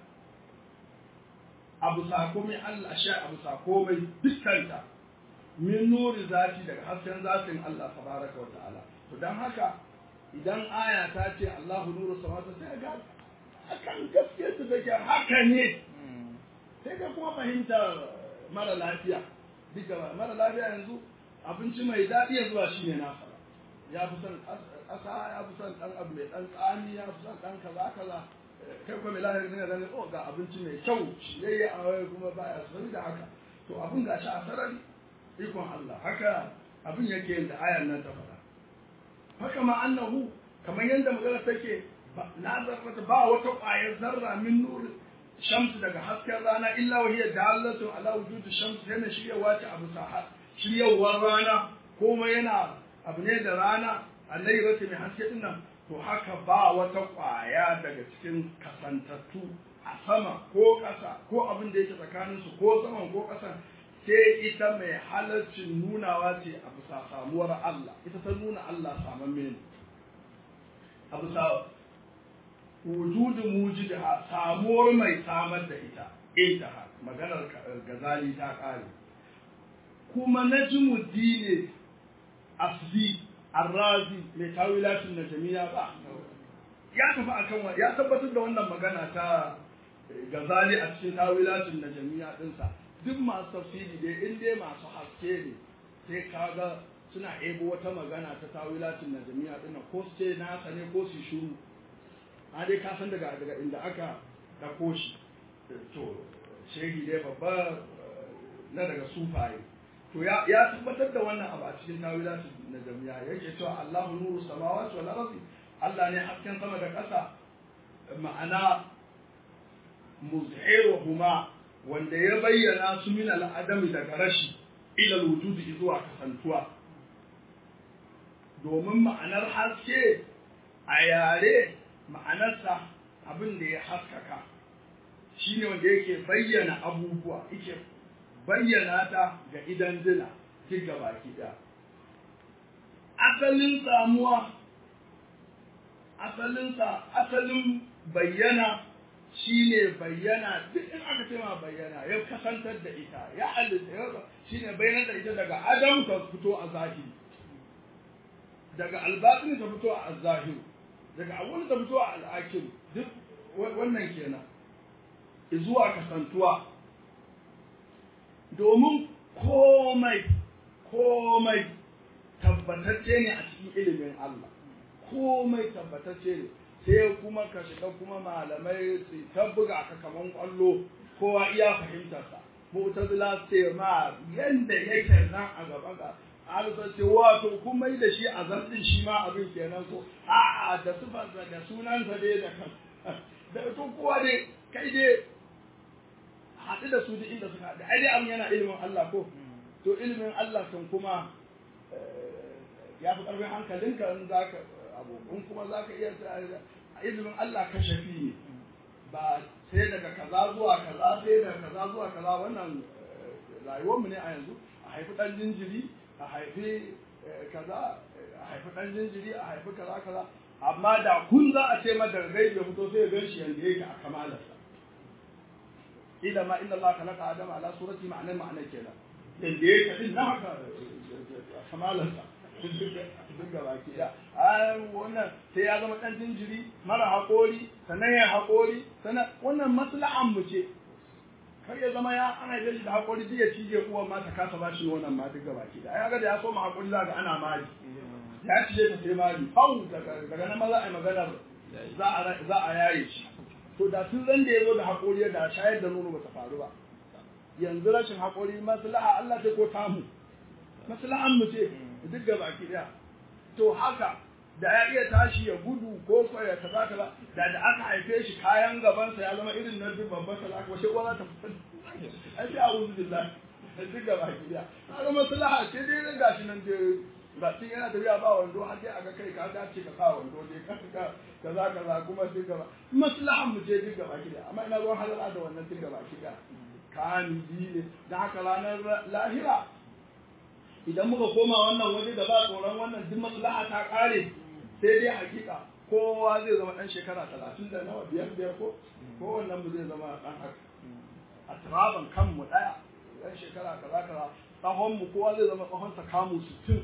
abu sakomai Allah sha abu sakomai dukkanta min nuri zati daga hasken zatin Allah tabaraka wa ta'ala to dan haka idan aya ta ce Allahu nuru samawati sai ga akan gaskiya ta take haka ne sai ga kuma fahimta mara lafiya duka mara lafiya yanzu abinci mai daɗi ya zuwa shine nasa ya fi son ƙasa ya fi son ɗan abu mai ɗan tsami ya fi son ɗan kaza kaza kai kuma mai lahiri ne ganin oh ga abinci mai kyau shi yayi a wai kuma baya sani da haka to abin gashi a sarari ikon Allah haka abin yake yin da ayan nan ta faɗa haka ma annahu kamar yadda magana take na zarrata ba wata ƙwayar zarra min nur shamsu daga hasken rana illa wa hiya dalatu ala wujudi shamsu yana shiryawa ta abu sa shiryawar rana komai yana abu ne da rana allahi mai haske din nan to haka ba wata ƙwaya daga cikin kasantattu a sama ko ƙasa ko abin da yake tsakaninsu ko saman ko ƙasan sai ita mai halaccin nunawa ce a bisa samuwar Allah ita ta nuna Allah saman mene a bisa wujudin mujidiha samuwar mai samar da ita intaha maganar gazali ta kare kuma najmuddin asli arrazi mai tawilatin najmiya ba ya tafi akan wa ya tabbatar da wannan magana ta gazali a cikin tawilatin najmiya dinsa duk masu tafsiri dai in dai masu haske ne sai kaga suna ebo wata magana ta tawilatin najmiya din ko su ce nasa ne ko su shuru a dai ka san daga daga inda aka dako shi to shehi dai babba na daga sufaye to ya ya tabbatar da wannan abu a cikin tawilatin najmiya yake cewa Allahu nuru samawati wal ardi Allah ne hasken sama da ƙasa ma'ana muzhiruhuma wanda ya bayyana su min al'adami daga rashi ila wujudi zuwa kasantuwa domin ma'anar haske a yare ma'anarsa abin da ya haskaka shine wanda yake bayyana abubuwa yake bayyana ta ga idan dina duk baki ɗaya asalin samuwa asalinsa asalin bayyana shine bayyana duk in aka ce ma bayyana ya kasantar da ita ya halitta ya shine bayyana da ita daga adam ta fito a zahiri daga albatin ta fito a zahiri daga abun ta fito a al'akir duk wannan kenan zuwa kasantuwa domin komai komai tabbatacce ne a cikin ilimin Allah komai tabbatacce ne sai kuma ka shiga kuma malamai su ta buga ka kaman kwallo kowa iya fahimtarsa mu'tazila ce ma yanda yake nan a gaban ka alisa ce wato kuma yi da shi a zartin shi ma abin kenan ko a'a da sifarsa da sunansa dai da kan da to kowa dai kai dai haɗu da su duk inda suka haɗu ai dai abin yana ilimin Allah ko to ilimin Allah kan kuma ya fi ƙarfin hankalinka in za ka abu in kuma za ka iya ilimin Allah ka shafi ne ba sai daga kaza zuwa kaza sai daga kaza zuwa kaza wannan rayuwarmu ne a yanzu a haifi ɗan jinjiri a haifi kaza a haifi ɗan jinjiri a haifi kaza kaza amma da kun za a ce mata gai ya fito sai ya gan shi yanda yake a kamalarsa ila ma inna Allah khalaqa adama ala surati ma'anar ma'anar kenan yanda yake din na haka kamalarsa duk da baki da wannan sai ya zama dan jinjiri mara haƙori sannan ya haƙori sannan wannan maslahan mu ce kar ya zama ya ana yi shi da haƙori duk ya cije uwan ma ta kasa bashi wannan ma duk da baki da ai ga da ya so ma haƙori za ga ana mali ya cije ta sai mali hau daga nan ma za a yi maganar za a za a yaye shi to da tun ran da ya zo da haƙori da shayar da nono ba ta faru ba yanzu rashin haƙori maslaha Allah ce ko tamu maslahan mu ce duk da baki daya to haka da ya iya tashi ya gudu ko ko ya kaza kaza da da aka haife shi kayan gabansa ya zama irin na duk babban talaka wace uwa za ta fita ai sai a'udhu billahi duk da baki daya kaga maslaha ce dai ga gashi nan dai ba tun yana tafiya ba wando har dai aga kai ka dace ka sa wando dai ka ka kaza kaza kuma duk gaba maslahan mu ce duk da baki daya amma ina ruwan halala da wannan duk da baki daya kamili ne da haka ranar lahira idan muka koma wannan waje da ba tsoron wannan duk maslaha ta kare sai dai hakika kowa zai zama dan shekara talatin da nawa biyar biyar ko kowannen mu zai zama dan haka a turaban kanmu daya dan shekara kaza kaza tsahon mu kowa zai zama tsahon sa kamu sittin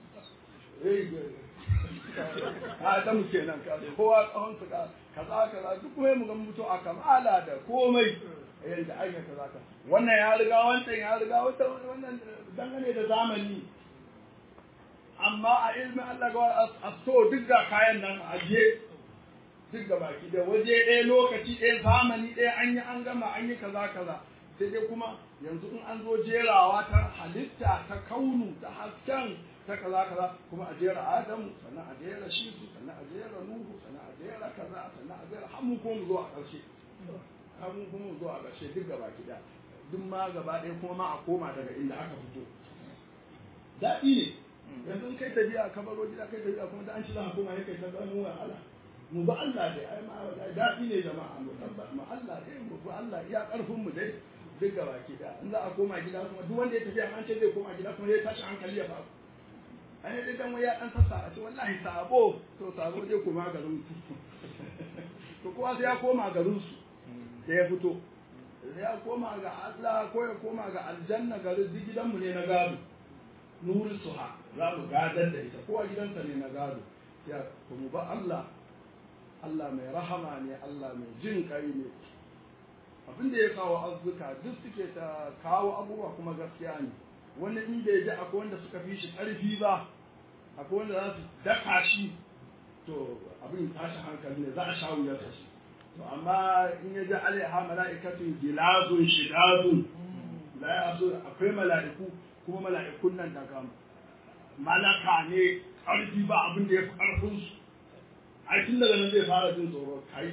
a ta mu kenan kowa tsahon sa kaza kaza duk kuma mu ga mutu a kamala da komai yadda aka kaza ka wannan ya riga wancan ya riga wannan dangane da zamani amma a ilmin Allah ga a so duk ga kayan nan a je duk da baki da waje ɗaya lokaci ɗaya zamani ɗaya an yi an gama an yi kaza kaza sai dai kuma yanzu in an zo jerawa ta halitta ta kaunu ta hasken ta kaza kaza kuma a jera adamu sannan a jera shisu sannan a jera nuhu sannan a jera kaza sannan a jera har mu ko mu zo a ƙarshe har mu kuma mu zo a ƙarshe duk gaba ɗaya duk ma gaba ɗaya kuma ma a koma daga inda aka fito daɗi ne yanzu in kai tafiya ka baro gida kai tafiya kuma da an ci za a koma ya kai ta gano wahala mu ba Allah dai ai ma daɗi ne jama'a mu tabba mu Allah dai mu ba Allah iya ƙarfin mu dai duk gaba ki da in za a koma gida kuma duk wanda ya tafi an ce zai koma gida kuma zai tashi hankali ya faru an yi dan ya dan sassa a ce wallahi sabo to sabo zai koma garin su to kowa sai ya koma garin su da ya fito sai ya koma ga Allah ko ya koma ga aljanna garin duk gidanmu ne na gado nuri suha za mu gadar da ita kowa gidansa ne na gado ya kuma ba Allah Allah mai rahama ne Allah mai jin kai ne abin da ya kawo arzuka duk suke ta kawo abubuwa kuma gaskiya ne wani in bai ji akwai wanda suka fi shi ƙarfi ba akwai wanda za su daka shi to abin tashi hankali ne za a sha wuyar shi to amma in ya ji alaiha mala'ikatun gilazun shidadun la ya so akwai mala'iku kuma mala'ikun nan daga malaka ne ƙarfi ba abin da ya fi ƙarfin su ai tun daga nan zai fara jin tsoro kai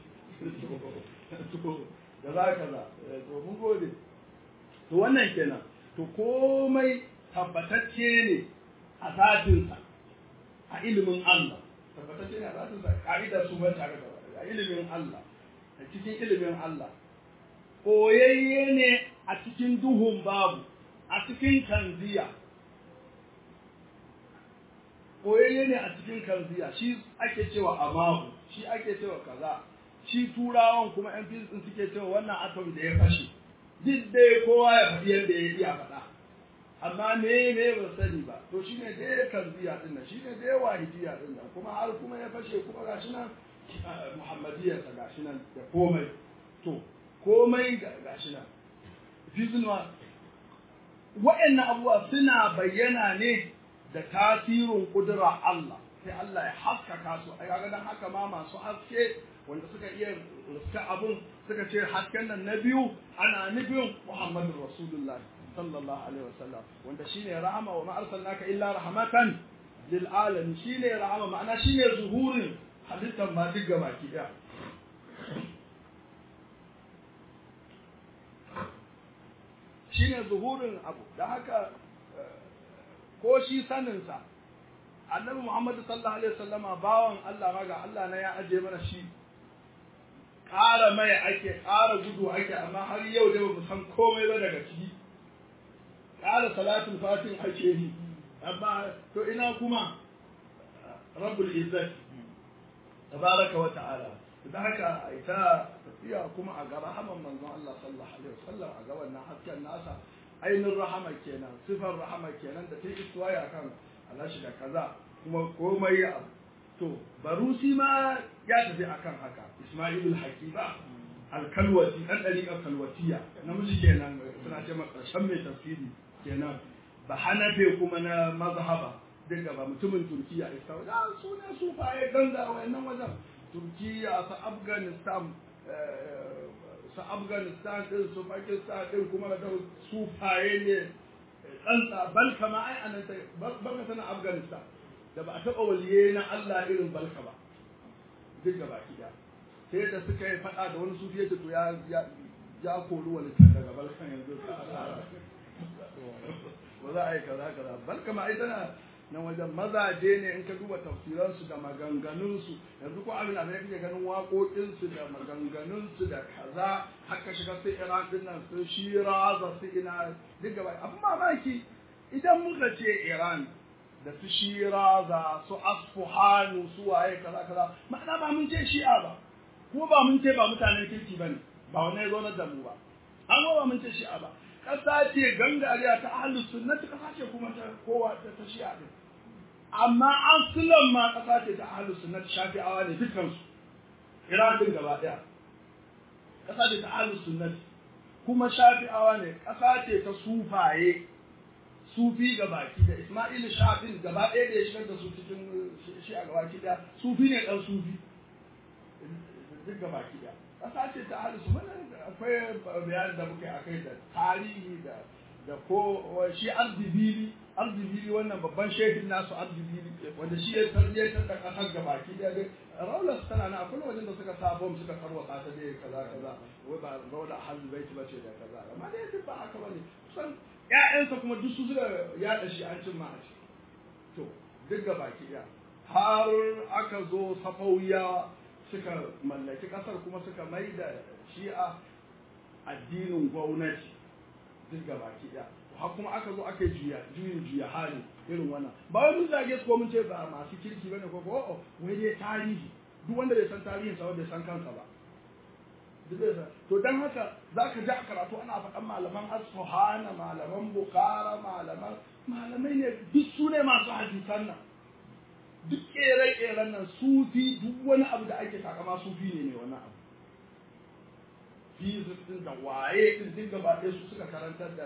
to da za ka za to mun gode to wannan kenan to komai tabbatacce ne a zatinsa a ilimin Allah tabbatacce ne a zatinsa ka'idar su ban tare da a ilimin Allah a cikin ilimin Allah koyayye ne a cikin duhun babu a cikin kanziya koyayye ne a cikin kanziya shi ake cewa amahu shi ake cewa kaza shi turawan kuma yan fizikin suke cewa wannan atom da ya fashe duk dai kowa ya faɗi yadda ya iya faɗa amma me me ba sani ba to shine dai kanziya din nan shine dai wahidiya din nan kuma har kuma ya fashe kuma gashi nan muhammadiyar sa gashi nan da komai to komai gashi nan fizinwa wa'annan abubuwa suna bayyana ne da tasirin kudura Allah sai Allah ya haskaka su a ga dan haka ma masu haske wanda suka iya ruska abun suka ce hasken nan na biyu ana nufin Muhammadu Rasulullah sallallahu alaihi wasallam wanda shine rahama wa ma arsalnaka illa rahmatan lil alamin shine rahama ma'ana shine zuhurin halittar ma duk gabaki daya shine zuhurin abu da haka ko shi saninsa annabi Muhammadu sallallahu alaihi wasallama bawan Allah ma ga Allah na ya aje mana shi ƙara mai ake ƙara gudu ake amma har yau da ba mu san komai ba daga ciki ƙara salatul fatin ake yi amma to ina kuma rabbul izzat tabaraka wa ta'ala da haka ita tafiya kuma a ga rahaman manzon Allah sallallahu alaihi wasallam a ga wannan hasken nasa ainihin rahama kenan sifar rahama kenan da ta yi istuwaya kan alashi da kaza kuma komai ya to barusi ma ya tafi akan haka ismailul hakiba alkalwati dan dariƙar kalwatiya namiji kenan suna ce ma ƙarshen mai tafsiri kenan ba hanafe kuma na mazhaba duka ba mutumin turkiya ista da su ne su faye ganga wayannan wajen turkiya su afghanistan su afghanistan din su pakistan din kuma da su faye ne tsantsa balka ma ai anan ta balka tana afghanistan da ba a taɓa waliye na allah irin balka ba duk gaba ki sai da suka yi faɗa da wani sufi ya to ya ya kori walitan daga balkan yanzu ba za a yi kaza kaza balka ma ai tana nan wajen mazaje ne in ka duba tafsiransu da maganganunsu yanzu ko abin da kake ganin waƙoƙinsu da maganganunsu da kaza haka shiga sai iran din nan su shiraza su ina duk gaba abin mamaki idan muka ce iran da su shiraza su asfuhanu su waye kaza kaza ma'ana ba mun ce shi'a ba ko ba mun ce ba mutanen kirki bane ba wannan ya zo da mu ba an ba mun ce shi'a ba ƙasa ce gangariya ta ahlus sunnati ƙasa ce kuma ta kowa ta ta shi'a din amma an ma ƙasa ce ta ahlus sunnati shafi'awa ne dukansu Iran din gaba ɗaya ƙasa ce ta ahlus sunnati kuma shafi'awa ne ƙasa ce ta sufaye sufi gabaki da Isma'il Shafin gaba ɗaya da ya shigar da su cikin shi a gabaki ɗaya sufi ne ɗan sufi duk gabaki ɗaya ƙasa ce ta ahlus sunnati akwai bayanin da muka yi akai da tarihi da da ko shi arzibili arzibili wannan babban shehin nasu arzibili wanda shi ya tarbiyyantar da kasar gabaki da dai raular tana na akwai wajen da suka sa bom suka tarwatsa ta dai kaza kaza wai ba raular ahlul bait ba ce da kaza amma dai duk ba haka bane kusan ƴaƴansa kuma duk su suka yaɗa shi an cin ma a ciki to duk gabaki ɗaya har aka zo safawiya suka mallaki kasar kuma suka mai da shi'a addinin gwamnati duk gaba ki ɗaya har kuma aka zo aka juya juyin juya hali irin wannan ba wai mun zage su ko mun ce ba masu kirki bane ko ko wai dai tarihi duk wanda bai san tarihin sa bai san kansa ba to dan haka zaka ji a karatu ana faɗan malaman asfahana malaman bukhara malaman malamai ne duk su ne masu hadisan nan duk ƙere-ƙeren nan sufi duk wani abu da ake takama sufi ne ne wannan abu fizik din da waye din duk gaba ɗaya su suka karantar da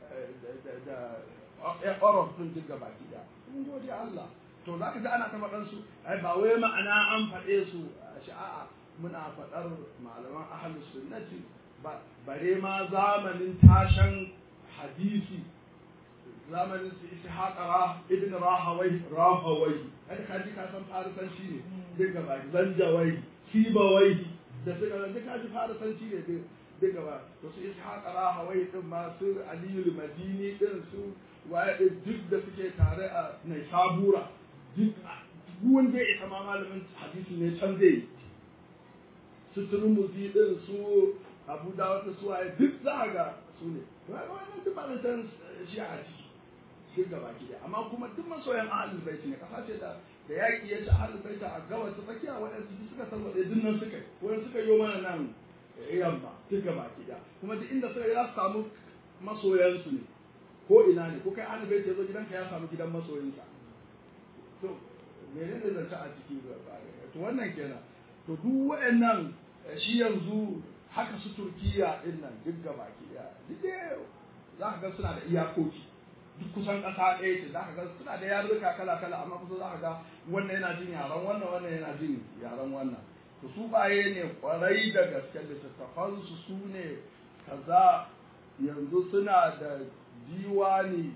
da orof din duk gaba ɗaya mun gode Allah to zaka ji ana ta faɗan su ai ba wai ma'ana an faɗe su sha'a muna faɗar malaman ahlus sunnati bare ma zamanin tashan hadisi zamanin su ishaqa ibn rahawai rahawai kada ka ji ka san farisanci ne duk gaba zanjawai sibawai da suka da ka ji farisanci ne duk gaba to su ishaqa rahawai din ma su aliyu madini din su waye duk da suke tare a naisabura duk wanda ya isa ma malamin hadisi ne can zai su turmuzi din su abu da wata suwaye duk za ga su ne wannan duk ba zan shi a ciki duk gaba ki amma kuma duk masoyan ahlul baiti ne kasa ce da da yaki ya ci ahlul baiti a gabas ta tsakiya waɗansu duk suka san wadai dinnan suka yi wani suka yi mana nan yamma duk gaba ki kuma duk inda suka yi za su samu masoyansu ne ko ina ne ko kai ahlul baiti ya zo gidanka ya samu gidan masoyinsa to menene zance a ciki to wannan kenan to duk waɗannan shi yanzu haka su turkiya din nan duk gaba ki duk za ka ga suna da iyakoki duk kusan ƙasa ɗaya ce za ka ga suna da yarurruka kala kala amma kusa za ka ga wannan yana jin yaran wannan wannan yana jin yaran wannan to su baye ne kwarai da gaske littattafan su su ne kaza yanzu suna da diwani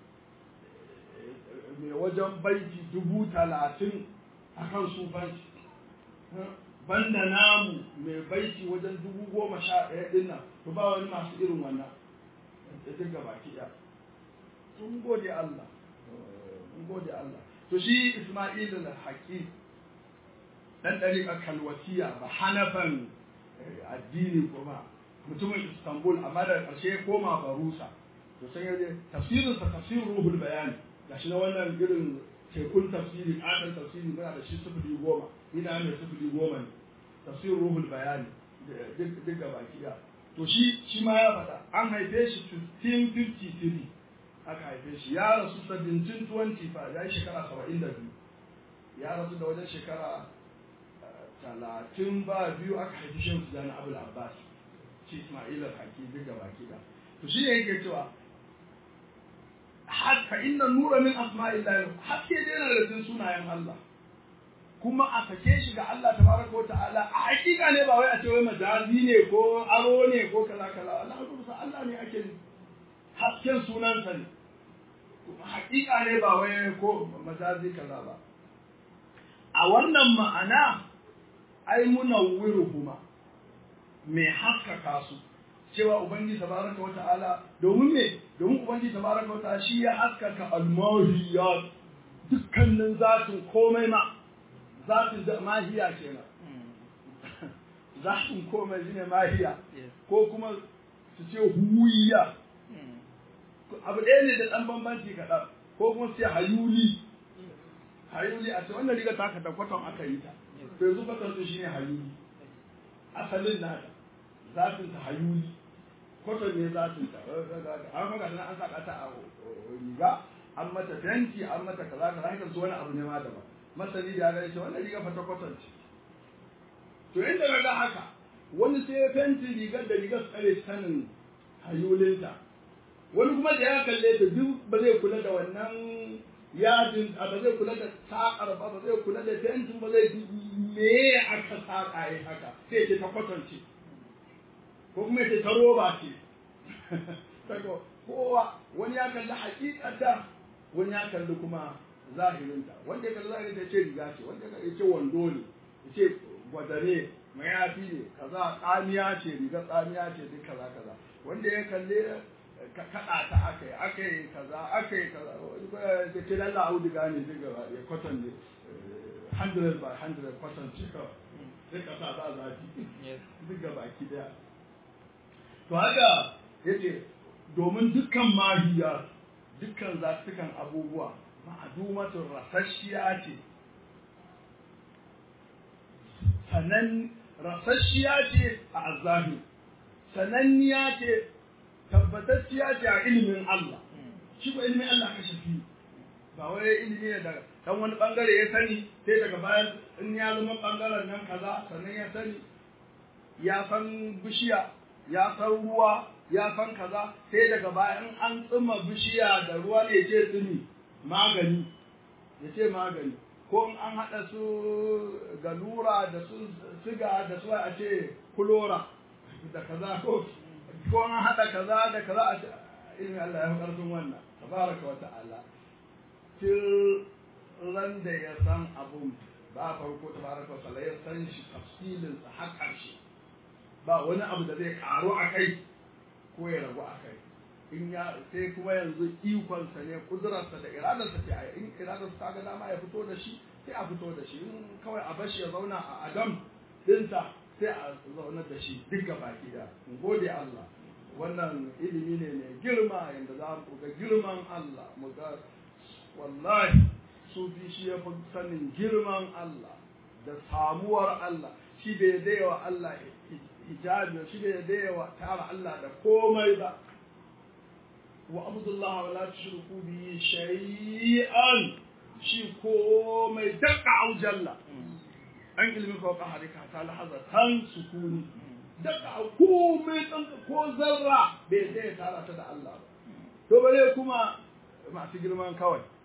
mai wajen baiti dubu talatin akan sufanci banda namu mai baiti wajen dubu goma sha ɗaya ɗin nan to ba wani masu irin wannan da duka baki ɗaya sun gode Allah sun gode Allah to shi Isma'il al-Haqi dan dariƙar kalwatiya ba hanafan addini kuma mutumin Istanbul amma da ƙarshe ya koma Barusa to sai yaje tafsirin sa tafsir ruhul bayan gashi na wannan irin tekun tafsiri akan tafsiri muna da shi sufuri goma ina mai sufuri goma ne tafsir ruhul bayani duk gaba kiya to shi shi ma ya faɗa an haife shi 1553 aka haife shi ya rasu 1725 ya yi shekara 72 ya rasu da wajen shekara talatin ba biyu aka haifi shan su jana abul abbas shi ismail al-haki duk gaba kiya to shi ne yake cewa fa inna nura min asma'illah haske dai na da sunayen Allah kuma a sake shi ga Allah tabaraka wa ta'ala a hakika ne ba wai a ce wai majazi ne ko aro ne ko kaza kaza Allah rubuta Allah ne ake hasken sunansa ne hakika ne ba wai ko majazi kaza ba a wannan ma'ana ai munawwiruhuma mai haskaka su cewa ubangiji tabaraka wa ta'ala domin me domin ubangiji tabaraka wa ta'ala shi ya haskaka al-mahiyat dukkanin zatin komai ma zatin da mahiya kenan zatin komai shine mahiya ko kuma su ce huwiya abu ɗaya ne da ɗan bambanci kaɗan ko kuma su ce hayuli hayuli a ce wannan riga taka da kwaton aka yi ta to yanzu kwaton su shine hayuli asalin nata zatin ta hayuli kwaton ne zatin ta an maka tana an saka ta a riga an mata fenti an mata kaza kaza hakan su wani abu ne ma daban masani da ya ce wannan riga fata kwaton ce to inda ga haka wani sai ya fenti rigar da rigar tsare sanin hayulinta wani kuma da ya kalle ta duk ba zai kula da wannan yadin ba zai kula da sakar ba ba zai kula da fentin ba zai me aka saka yi haka sai ce ta kwatance ko kuma ce ta roba ce kowa wani ya kalli hakikata wani ya kalli kuma zahirinta wanda ya kalli zahirinta ya ce riga ce wanda ya ce wando ne ya ce gwadare mayafi ne kaza tsamiya ce riga tsamiya ce duk kaza kaza wanda ya kalle kaɗa ta aka yi aka yi kaza aka yi kaza da ke lalla auduga ne duk gaba ya kwatan ne 100 by 100 kwatan ce kawai sai ka sa za zafi duk gaba ki daya to haka yace domin dukkan mahiya dukkan zatukan abubuwa ma'adumatun rasasshiya ce sanan rasasshiya ce a azabi sananniya ce tabbatacciya ce a ilimin Allah shi ko ilimin Allah ka shafi ba wai ilimi ne daga dan wani bangare ya sani sai daga bayan in ya zama bangaren nan kaza sannan ya sani ya san bishiya ya san ruwa ya san kaza sai daga bayan an tsima bishiya da ruwa ne ce tsimi magani ya ce magani ko in an haɗa su galura da su siga da su a ce kulora da kaza ko ko an haɗa kaza da kaza a ce ilmi Allah ya fi ƙarfin wannan tabaraka wa ta'ala til ran da ya san abun ba farko tabaraka wa ta'ala ya san shi tafsilin sa har ƙarshe ba wani abu da zai karu a kai ko ya ragu a kai in ya sai kuma yanzu ikonsa ne kudurarsa da iradarsa ce a in iradarsa ta ga dama ya fito da shi sai a fito da shi in kawai a bashi ya zauna a adam dinsa sai a zaunar da shi duk ga baki da in gode Allah wannan ilimi ne mai girma yadda za mu ga girman Allah mu ga wallahi sufi shi ya fi sanin girman Allah da samuwar Allah shi bai daiwa Allah hijabi shi bai daiwa tara Allah da komai ba wa abdullahi wa la tushriku bi shay'an shi komai daka au jalla an ilmi ko ka harika ta lahaza tan sukuni daka komai dan ko zarra bai dai tara ta da Allah ba to bare kuma masu girman kawai